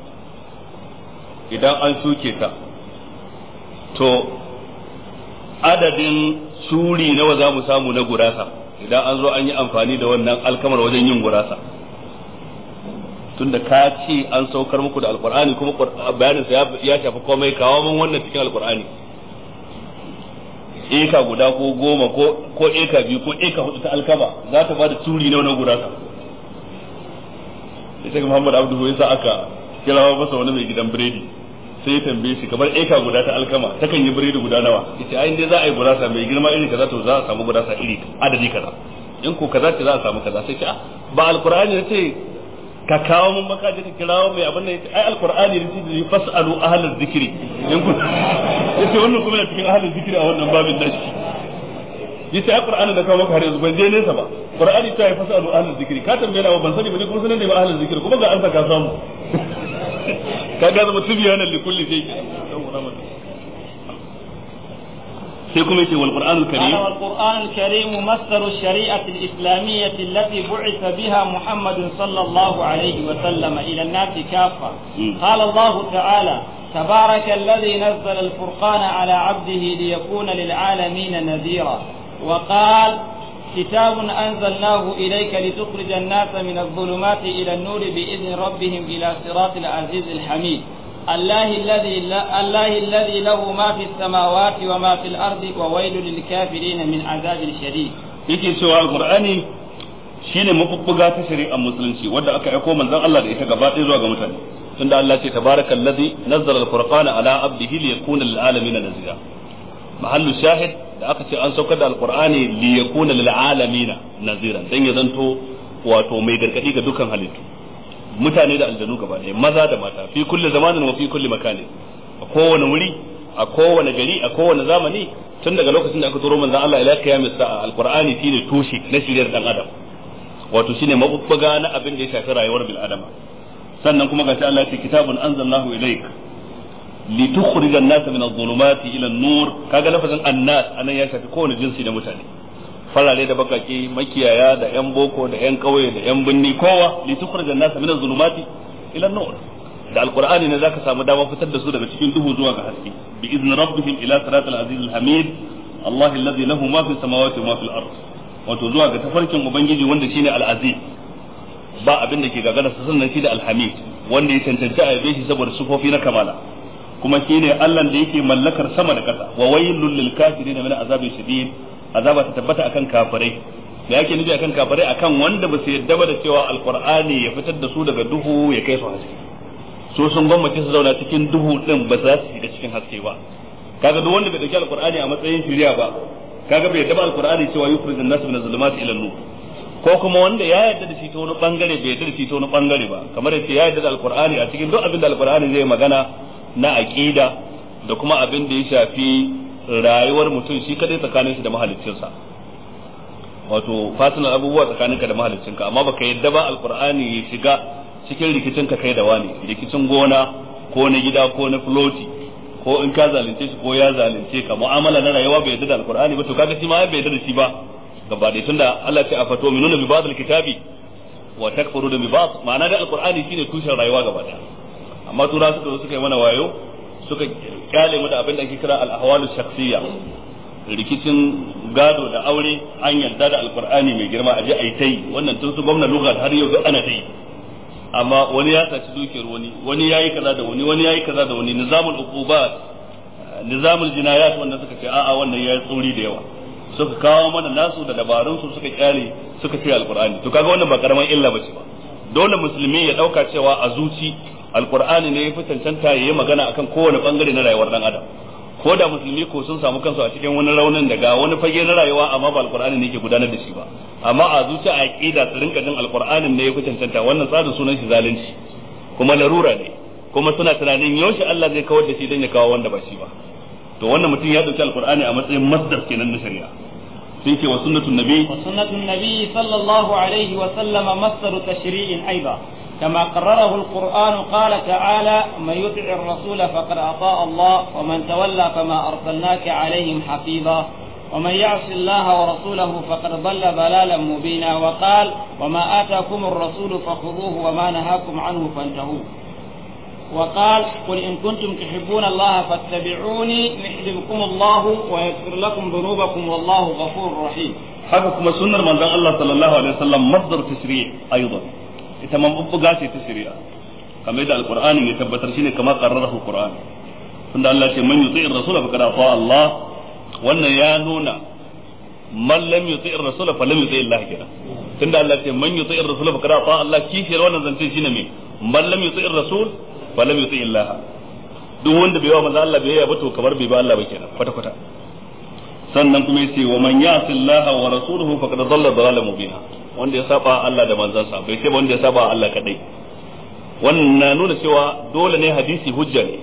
A: idan an shuke ta to adadin shuri nawa za mu samu na gurasa idan an zo an yi amfani da wannan alkamar wajen yin gurasa tunda ka ce an saukar muku da alkur'ani kuma bayanin sa ya shafi komai kawo min wannan cikin alkur'ani eka guda ko goma ko ko eka biyu ko eka hudu ta alkama za ta bada turi nawa na gurasa sai Muhammad Abdu ya sa aka kirawo masa wani mai gidan biredi sai ya tambaye shi kamar eka guda ta alkama takan yi biredi guda nawa yace ai dai za a yi gurasa mai girma iri kaza to za a samu gurasa iri adadi kaza in ko kaza ce za a samu kaza sai ce ba alqur'ani ne ce ka kawo mun baka je ka kirawo mai abin nan yace ai alqur'ani ne ce fasalu ahlal zikri in ku yace wannan kuma na cikin ahlal zikri a wannan babin nashi yace ai qur'ani da kawo maka har yanzu ban je nesa ba qur'ani ta yi fasalu ahlal zikri ka tambaye na ban sani ba ne kuma sanin da ba ahlal zikri kuma ga an saka samu kaga zama tibyanan li kulli shay sai kuma yace wal qur'anul
B: قال
A: karim
B: والقرآن الكريم مصدر الشريعة الإسلامية التي بعث بها محمد صلى الله عليه وسلم إلى الناس كافة
A: مم.
B: قال الله تعالى تبارك الذي نزل الفرقان على عبده ليكون للعالمين نذيرا وقال كتاب أنزلناه إليك لتخرج الناس من الظلمات إلى النور بإذن ربهم إلى صراط العزيز الحميد الله الذي لا الله الذي له ما في السماوات وما في الأرض وويل للكافرين من عذاب شديد
A: yake cewa alqur'ani shine mafubbuga ta shari'ar musulunci wanda aka aiko manzon Allah da ita gaba ɗaya zuwa ga mutane tunda Allah ce tabarakallazi nazzala alfurqana ala abdihi liyakuna lil alamin nazira mahallu shahid da aka ce an saukar da alqur'ani liyakuna lil alamin nazira dan ya zanto wato mai gargadi ga dukkan halittu mutane da aljanu gaba ɗaya maza da mata fi kulli zamanin wa fi kulli makanin a kowane wuri a kowane gari a kowane zamani tun daga lokacin da aka turo manzon Allah ila kiyamis sa'a alqur'ani shine tushe na shiriyar dan adam wato shine mabubbuga na abin da ya shafi rayuwar bil adama sannan kuma gashi Allah ya ce kitabun anzalnahu ilayk litukhrijan nas min adh-dhulumati ila an-nur kaga lafazin annas anan ya shafi kowane jinsi da mutane farare da bakake makiyaya da yan boko da yan kauye da yan binni kowa litukhrijan nas min adh-dhulumati ila an-nur da alqur'ani ne zaka samu dama fitar da su daga cikin duhu zuwa ga haske bi izni rabbihim ila siratal aziz al-hamid Allah alladhi lahu ma fi samawati wa ma fil ard wato zuwa ga tafarkin ubangiji wanda shine al-aziz ba abin da ke gagara sa sannan shi da al-hamid wanda ya cancanci a yabe shi saboda sufofi na kamala kuma shine Allah da yake mallakar sama da ƙasa wa waylul lil kafirin min azabin shadid azaba ta tabbata akan kafirai da yake nufi akan kafirai akan wanda ba su yadda ba da cewa alqur'ani ya fitar da su daga duhu ya kai su haske so sun gwamnati su zauna cikin duhu din ba za su shiga cikin haske ba kaga duk wanda bai dauki alqur'ani a matsayin shiriya ba kaga bai yadda ba alqur'ani cewa yukhrijun nas min zulumati ila nur ko kuma wanda ya yarda da shi ta wani bangare bai yarda da shi ta wani bangare ba kamar yace ya yarda da alqur'ani a cikin duk abin da alqur'ani zai magana na aqida da kuma abin da ya shafi rayuwar mutum shi kadai tsakanin shi da mahaliccinsa wato fatinar abubuwa tsakaninka da mahaliccinka amma baka yadda ba alqur'ani ya shiga cikin rikicin ka kai da wani rikicin gona ko na gida ko na floti ko in ka zalunce shi ko ya zalunce ka mu'amala na rayuwa bai yadda da alqur'ani ba to kaga shi ma bai yadda da shi ba gaba da tunda Allah ce a fato minuna bi ba'd alkitabi wa takfuru bi ba'd ma'ana da alqur'ani shine tushen rayuwa gaba daya amma tura suka zo suka yi mana wayo suka kyale mu da abin da ake kira al-ahwalu shakhsiyya rikicin gado da aure an yarda da alqur'ani mai girma aje ai tai wannan tun su gwamna lugha har yau ga ana tai amma wani ya saci dukiyar wani wani yayi kaza da wani wani yayi kaza da wani nizamul uqubat nizamul jinayat wanda suka ce a'a wannan yayi tsauri da yawa suka kawo mana nasu da dabarun su suka kyale suka ce alqur'ani to kaga wannan ba karaman illa bace ba dole musulmi ya dauka cewa a zuci alqur'ani ne ya fi cancanta yayi magana akan kowane bangare na rayuwar dan adam ko da musulmi ko sun samu kansu a cikin wani raunin daga wani fage na rayuwa amma ba alqur'ani ne ke gudanar da shi ba amma a zuci a aqida su rinka jin alqur'anin ne ya fi cancanta wannan tsarin sunan shi zalunci kuma larura ne kuma suna tunanin yaushe Allah zai kawar da shi dan ya kawo wanda ba shi ba to wannan mutum ya dauki alqur'ani a matsayin masdar kenan na shari'a sai ce wa sunnatun nabi
B: wa sunnatun nabi sallallahu alaihi wa sallama masdaru tashri'in aiba كما قرره القرآن قال تعالى من يطع الرسول فقد أطاع الله ومن تولى فما أرسلناك عليهم حفيظا ومن يعص الله ورسوله فقد ضل ضلالا مبينا وقال وما آتاكم الرسول فخذوه وما نهاكم عنه فانتهوا وقال قل إن كنتم تحبون الله فاتبعوني يحببكم الله ويغفر لكم ذنوبكم والله غفور رحيم
A: haka kuma sunnar manzon Allah sallallahu alaihi wasallam masdar tashri' aidan ita man bubbuga ce ta shari'a kamar da alqur'ani ya tabbatar shine kamar qarrarahu alqur'an tunda Allah ce man yuti'ir rasul faqad ata Allah wannan ya nuna man lam yuti'ir rasul fa lam yuti'ir Allah kenan tunda Allah ce man yuti'ir rasul faqad ata Allah kishiyar wannan zance shine me man lam yuti'ir rasul fa lam yuti'ir Allah duk wanda bai wa manzo Allah bai ba to kamar bai ba Allah ba kenan kwata kwata sannan kuma yace wa man ya'si Allah wa rasuluhu faqad dhalla dhalalan mubina wanda ya saba Allah da manzansa bai ce ba wanda ya saba Allah kadai wannan na nuna cewa dole ne hadisi hujja ne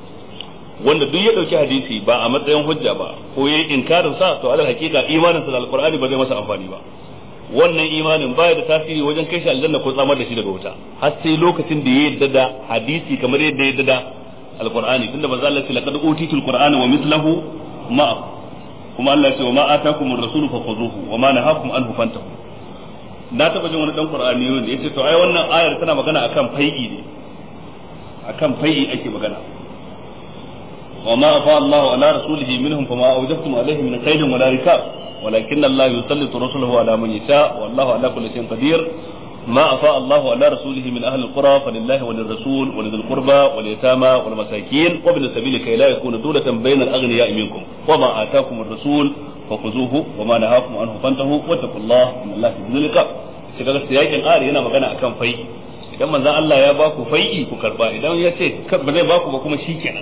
A: wanda duk ya dauki hadisi ba a matsayin hujja ba ko yayi inkarin sa to alal hakika imanin sa da alqur'ani ba zai masa amfani ba wannan imanin baya da tasiri wajen kai shi aljanna ko tsamar da shi daga wuta har sai lokacin da ya yadda da hadisi kamar yadda ya yadda da alqur'ani tunda manzo Allah ya ce laqad utitul qur'ana wa mithluhu ma'a kuma Allah ya ce wa ma atakumur rasulu fakhuzuhu wa ma nahakum anhu fantahu na taba jin wani dan qur'ani ne yace to ai wannan ayar tana magana akan fai'i ne akan fai'i ake magana wa ma afa Allahu ala rasulihi minhum fama awjabtum alayhi min qaydin wala rikab ولكن الله يسلط رسله على من يشاء والله على كل شيء قدير ما أفاء الله على رسوله من أهل القرى فلله وللرسول ولذي القربى واليتامى والمساكين وابن السبيل كي لا يكون دولة بين الأغنياء منكم وما آتاكم الرسول فخذوه وما نهاكم عنه فانتهوا واتقوا الله إن الله شديد العقاب kaga siyakin ari yana magana akan fai idan manzon Allah ya baku fai'i ku karba idan ya ce ba zai baku ba kuma shikenan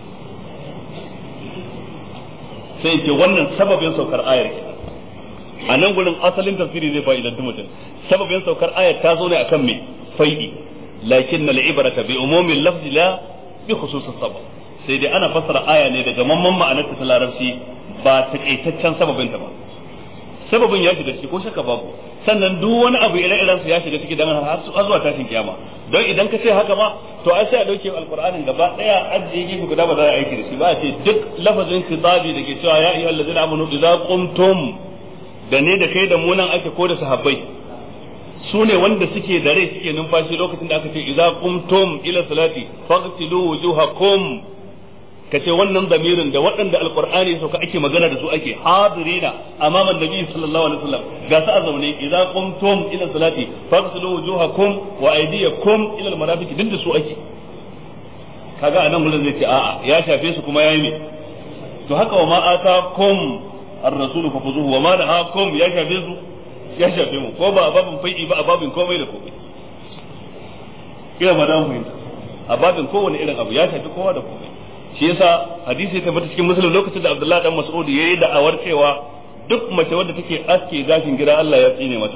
A: sai ce wannan sababin saukar ayar kenan a nan gurin asalin tafsiri zai fa'idantu mutum sababin saukar ayar ta zo ne akan me fai'i lakin na ibrata bi umumin lafzi la bi khususus sabab sai dai ana fassara aya ne daga mamman ma'anar ta larabci ba takaitaccen sababin ta ba sababin ya shiga ciki ko shakka babu sannan duk wani abu ire-iren su ya shiga ciki dan har zuwa tashin kiyama don idan ka ce haka ma to ai sai a dauke alqur'anin gaba daya ajiye gefe guda ba za a aiki da shi ba a ce duk lafazin kitabi da ke cewa ya ayyuhal ladzina amanu idza qumtum da ne da kai da mu nan ake ko da sahabbai su ne wanda suke da rai suke numfashi lokacin da aka ce idza qumtum ila salati faghsilu wujuhakum kace wannan zamirin da waɗanda alqur'ani sauka ake magana da su ake hadirina amaman nabi sallallahu alaihi wasallam ga su a zaune idza qumtum ila salati faghsilu wujuhakum wa aydiyakum ila almarafiq duk da su ake kaga anan gurin zai ce a'a ya shafe su kuma yayi me to haka wa ma atakum ar-rasulu fafuzuhu wa ma nahakum ya shafe su ya shafe mu ko ba a babin fai'i ba a babin komai da komai ina ba da mu fahimta a babin kowane irin abu ya shafi kowa da komai shi yasa hadisi ya tabbata cikin musulun lokacin da Abdullahi dan Mas'ud yayi da'awar cewa duk mace wadda take aske gashin gida Allah ya tsine mata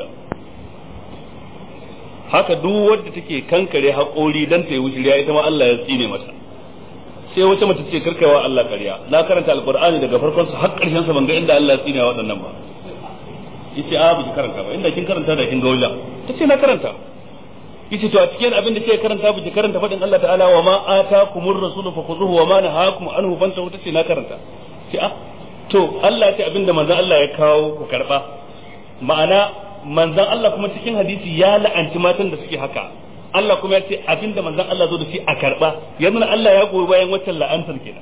A: haka duk wadda take kankare haƙori dan ta yi wushiriya ita ma Allah ya tsine mata sai wata mace ce karkawa Allah ƙarya na karanta alqur'ani daga farkon sa har ƙarshen sa ban ga inda Allah ya tsine wa waɗannan ba yace a ba ki karanta ba inda kin karanta da kin ga wajen tace na karanta yace to a cikin abin da ke karanta bi karanta fadin Allah ta'ala wa ma atakumur rasulu fakhuzuhu wa ma nahakum anhu fantahu tace na karanta ce a to Allah ce abinda manzon Allah ya kawo ku karba ma'ana manzon Allah kuma cikin hadisi ya la'anci matan da suke haka Allah kuma ya ce abinda manzon Allah zo da shi a karba yanzu Allah ya goyi bayan waccan la'antar kenan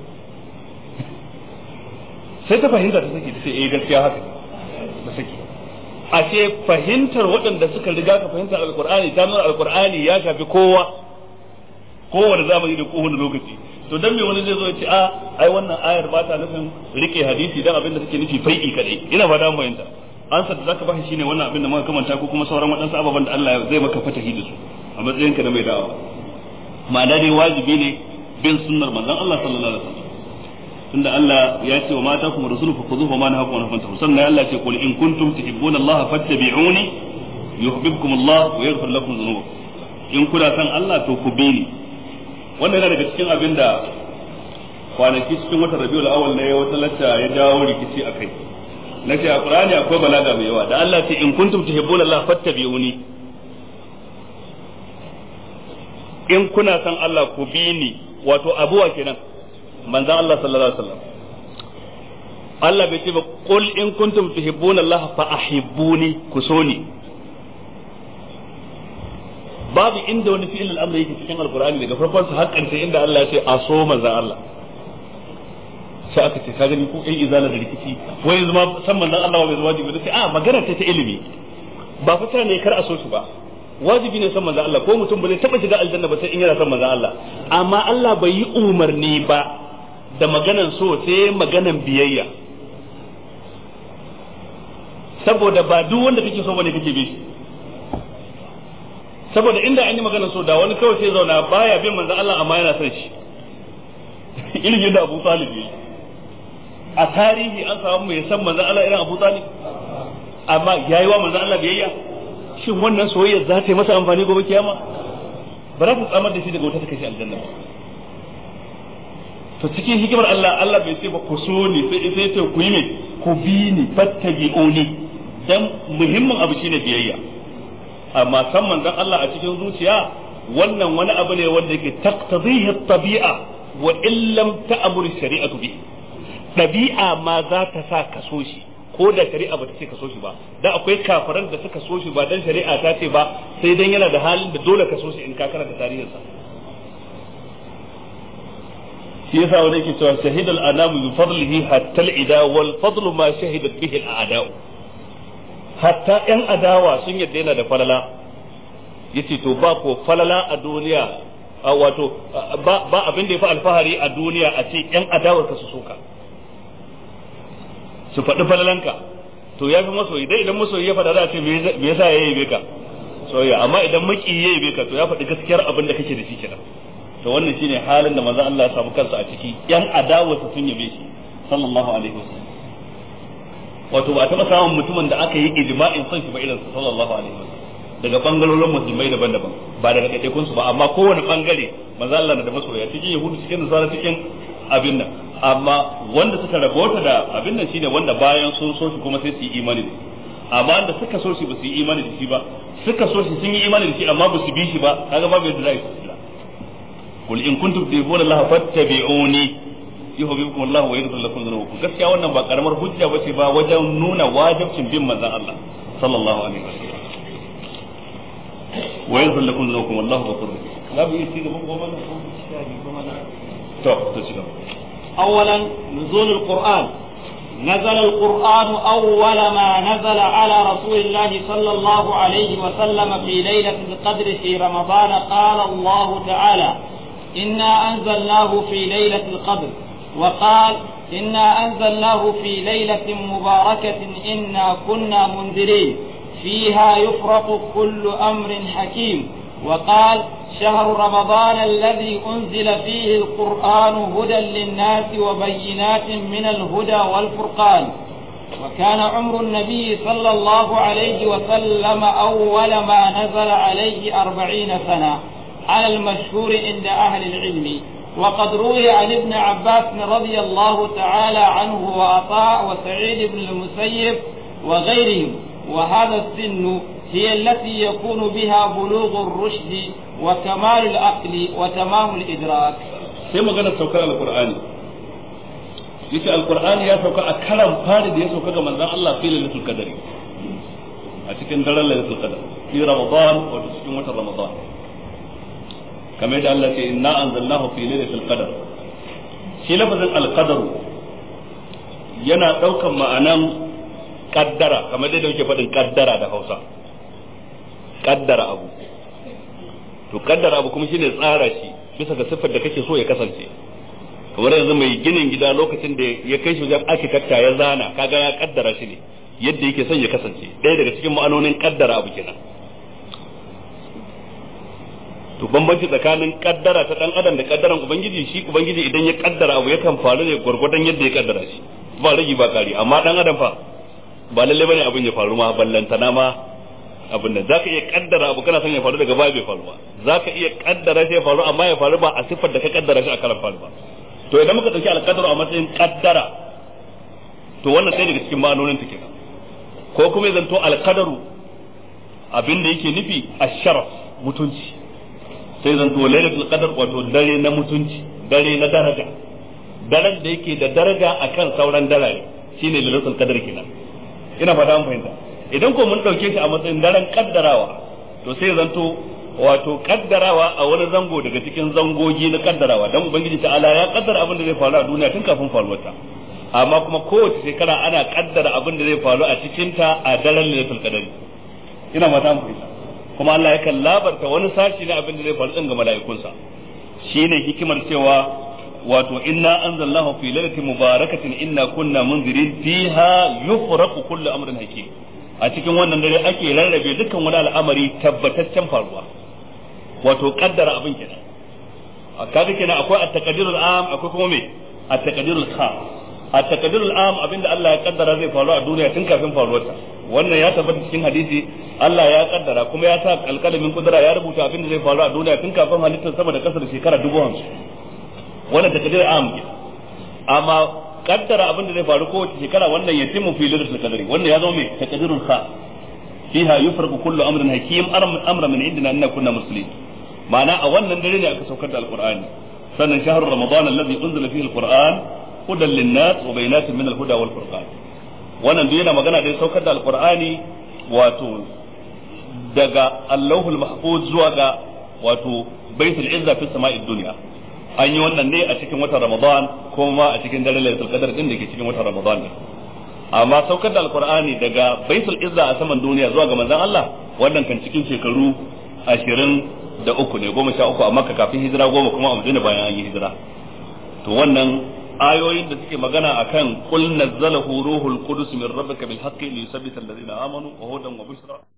A: sai ta fahimta ta sake ta ce eh gaskiya haka ta sake ashe fahimtar waɗanda suka riga ka fahimtar alkur'ani ta nuna alkur'ani ya shafi kowa kowane zamani da kowane lokaci to dan me wani zai zo ya ce a ai wannan ayar ba ta nufin rike hadisi dan abin da take nufi fai'i kadai ina ba da fahimta ansa da zaka bashi shine wannan abin da muka kamanta ko kuma sauran waɗansu ababen da Allah zai maka fatahi da su a matsayin ka na mai da'awa ma'ana dai wajibi ne bin sunnar manzon Allah sallallahu alaihi wasallam tunda Allah ya ce wa mata kuma rasulu fa khudhuhu ma nahakum anhu fantahu sannan Allah ce qul in kuntum tuhibbuna Allah fattabi'uni yuhibbukum Allah wa yaghfir lakum dhunubakum in kuna san Allah to ku bi ni wannan yana daga cikin abin da kwanaki cikin watan Rabiul Awwal ne wata lacca ya jawo rikici akai nace a Qur'ani akwai balaga mai yawa da Allah ce in kuntum tuhibbuna Allah fattabi'uni in kuna san Allah ku bi ni wato abuwa kenan manzan Allah sallallahu alaihi wasallam Allah bai ce ba qul in kuntum tuhibbuna Allah fa ahibbuni ku so ni babu inda wani fi'il al-amr yake cikin alqur'ani daga farkon sa har karshe inda Allah ya ce a so manzan Allah sai aka ce ka gani ko ai izala da rikici wai zama san manzan Allah bai wajibi da sai a magana ta ta ilimi ba fata ne kar a so su ba wajibi ne san manzan Allah ko mutum ba zai taba shiga aljanna ba sai in yana san manzan Allah amma Allah bai yi umarni ba da maganan so sai maganan biyayya saboda ba duk wanda kake so bane kake bi shi saboda inda an yi maganan so da wani kawai sai zauna baya bin manzon Allah amma yana son shi irin yadda Abu Talib yi a tarihi an samu mai san manzon Allah irin Abu Talib amma yayi wa manzon Allah biyayya shin wannan soyayya za ta yi masa amfani gobe kiyama ba za ta tsamar da shi daga wata ta kai shi aljanna ba to cikin hikimar Allah Allah bai ce ba ku so ni sai sai ce ku yi ne ku bi ni fattabi'uni dan muhimmin abu shine biyayya amma san manzon Allah a cikin zuciya wannan wani abu ne wanda yake taqtadihi at-tabi'a wa in lam ta'mur shari'atu bi ɗabi'a ma za ta sa ka so shi ko da shari'a bata ce ka so shi ba da akwai kafiran da suka so shi ba dan shari'a ta ce ba sai dan yana da halin da dole ka so shi in ka karanta tarihinsa shi yasa wani yake cewa shahidal anamu bi fadlihi hatta al-ida wal fadlu ma shahidat bihi al-a'da'u hatta yan adawa sun yadda yana da falala yace to ba ko falala a duniya wato ba abin da ya fi alfahari a duniya a ce yan adawar ka su soka su faɗi falalanka to ya fi masoyi dai idan masoyi ya faɗa za a ce me yasa ya yabe ka soyayya amma idan maki ya yabe ka to ya faɗi gaskiyar abin da kake da shi kenan to wannan shine halin da manzon Allah ya samu kansa a ciki yan adawarsa sun yabe shi sallallahu alaihi wasallam wato ba taɓa samun mutumin da aka yi ijma'in son shi ba irin sallallahu alaihi wasallam daga bangarorin musulmai daban-daban ba daga ɗaiɗaikun su ba amma kowane bangare manzon Allah na da masoya cikin yahudu cikin nasara cikin abin nan amma wanda suka rabota da abin nan shine wanda bayan sun so shi kuma sai su yi imani da shi amma wanda suka so shi ba su yi imani da shi ba suka so shi sun yi imani da shi amma ba su bi shi ba kaga babu yadda za su tsira kul in kuntum tuhibbuna Allah fattabi'uni yuhibbukum Allah wa yaghfir lakum dhunubakum gaskiya wannan ba karamar hujja bace ba wajen nuna wajibcin bin manzon Allah sallallahu alaihi wasallam wa yaghfir lakum dhunubakum wallahu ghafurur rahim babu yi ci gaban goma na to to ci gaba
B: أولا نزول القرآن نزل القرآن أول ما نزل على رسول الله صلى الله عليه وسلم في ليلة القدر في رمضان قال الله تعالى إنا أنزلناه في ليلة القدر وقال إنا أنزلناه في ليلة مباركة إنا كنا منذرين فيها يفرق كل أمر حكيم وقال شهر رمضان الذي أنزل فيه القرآن هدى للناس وبينات من الهدى والفرقان وكان عمر النبي صلى الله عليه وسلم أول ما نزل عليه أربعين سنة على المشهور عند أهل العلم وقد روي عن ابن عباس رضي الله تعالى عنه وعطاء وسعيد بن المسيب وغيرهم وهذا السن هي التي يكون بها بلوغ الرشد وكمال العقل وتمام الإدراك
A: sai magana saukar alqur'ani yace alqur'ani ya sauka a karan fari da ya sauka ga manzon Allah fi lailatul qadri a cikin daren lailatul qadr fi ramadan wato cikin watan ramadan kamar da Allah ce inna anzalnahu fi lailatul qadr shi lafazin alqadar yana daukan ma'anan kaddara kamar da yake faɗin kaddara da Hausa kaddara abu to kaddara abu kuma shine tsara shi bisa ga siffar da kake so ya kasance kamar yanzu mai ginin gida lokacin da ya kai shi wajen architecture ya zana kaga ya kaddara shi ne yadda yake son ya kasance ɗaya daga cikin ma'anonin kaddara abu kenan to bambanci tsakanin kaddara ta dan adam da kaddaran ubangiji shi ubangiji idan ya kaddara abu yakan faru ne gwargwadon yadda ya kaddara shi ba ragi ba kari amma dan adam fa ba lalle bane abin ya faru ma ballantana ma abin da zaka iya kaddara abu kana son ya faru daga baya bai faru ba zaka iya kaddara shi ya faru amma ya faru ba a siffar da ka kaddara shi a karan faru ba to idan muka dauki alqadaru a matsayin kaddara to wannan sai daga cikin ma'anonin ta kenan ko kuma zan to alqadaru abin da yake nufi asharaf mutunci sai zan to lailatul qadar wato dare na mutunci dare na daraja daren da yake da daraja akan sauran darare shine lailatul qadar kenan ina fata mun fahimta idan ko mun dauke shi a matsayin daren kaddarawa to sai zanto wato kaddarawa a wani zango daga cikin zangogi na kaddarawa dan ubangiji ta'ala ya kaddara abin da zai faru a duniya tun kafin faruwarta amma kuma kowace shekara ana kaddara abin da zai faru a cikin ta a daren lailatul qadari ina fata mun fahimta kuma Allah yakan labarta wani sashi na abin da zai faru din ga mala'ikunsa shine hikimar cewa wato inna anzalnahu fi lailatin mubarakatin inna kunna munzirin fiha yufraqu kullu amrin hakim a cikin wannan dare ake rarrabe dukkan wani al'amari tabbataccen faruwa wato kaddara abin kenan kaga kenan akwai at-taqdirul am akwai kuma me at-taqdirul khas at-taqdirul am abinda Allah ya kaddara zai faru a duniya tun kafin faruwarta wannan ya tabbata cikin hadisi Allah ya kaddara kuma ya sa alkalamin kudura ya rubuta abinda zai faru a duniya tun kafin halittar sama da kasar shekara dubu hamsin wannan takdir am ke amma kaddara abin da zai faru kowace shekara wannan yatimu fi lailatul qadri wannan ya zama mai takdirul kha fiha yufraqu kullu amrin hakim amra min indina inna kunna muslimin ma'ana a wannan dare ne aka saukar da alqur'ani sannan shahrul ramadan alladhi unzila fihi alqur'an hudan linnas wa bayyinatin min al-huda wal furqan wannan duk yana magana da saukar da alqur'ani wato daga allahul mahfuz zuwa ga wato baitul izza fi sama'id dunya an yi wannan ne a cikin watan ramadan kuma a cikin daren lailatul qadar din da ke cikin watan ramadan ne amma saukar da alqur'ani daga baitul izza a saman duniya zuwa ga manzon Allah wannan kan cikin shekaru ashirin da uku ne goma sha uku a makka kafin hijira goma kuma a madina bayan an yi hijira to wannan ayoyin da suke magana akan qul nazzalahu ruhul qudus min rabbika bil haqqi li yusabbita alladhina amanu wa hudan wa bushra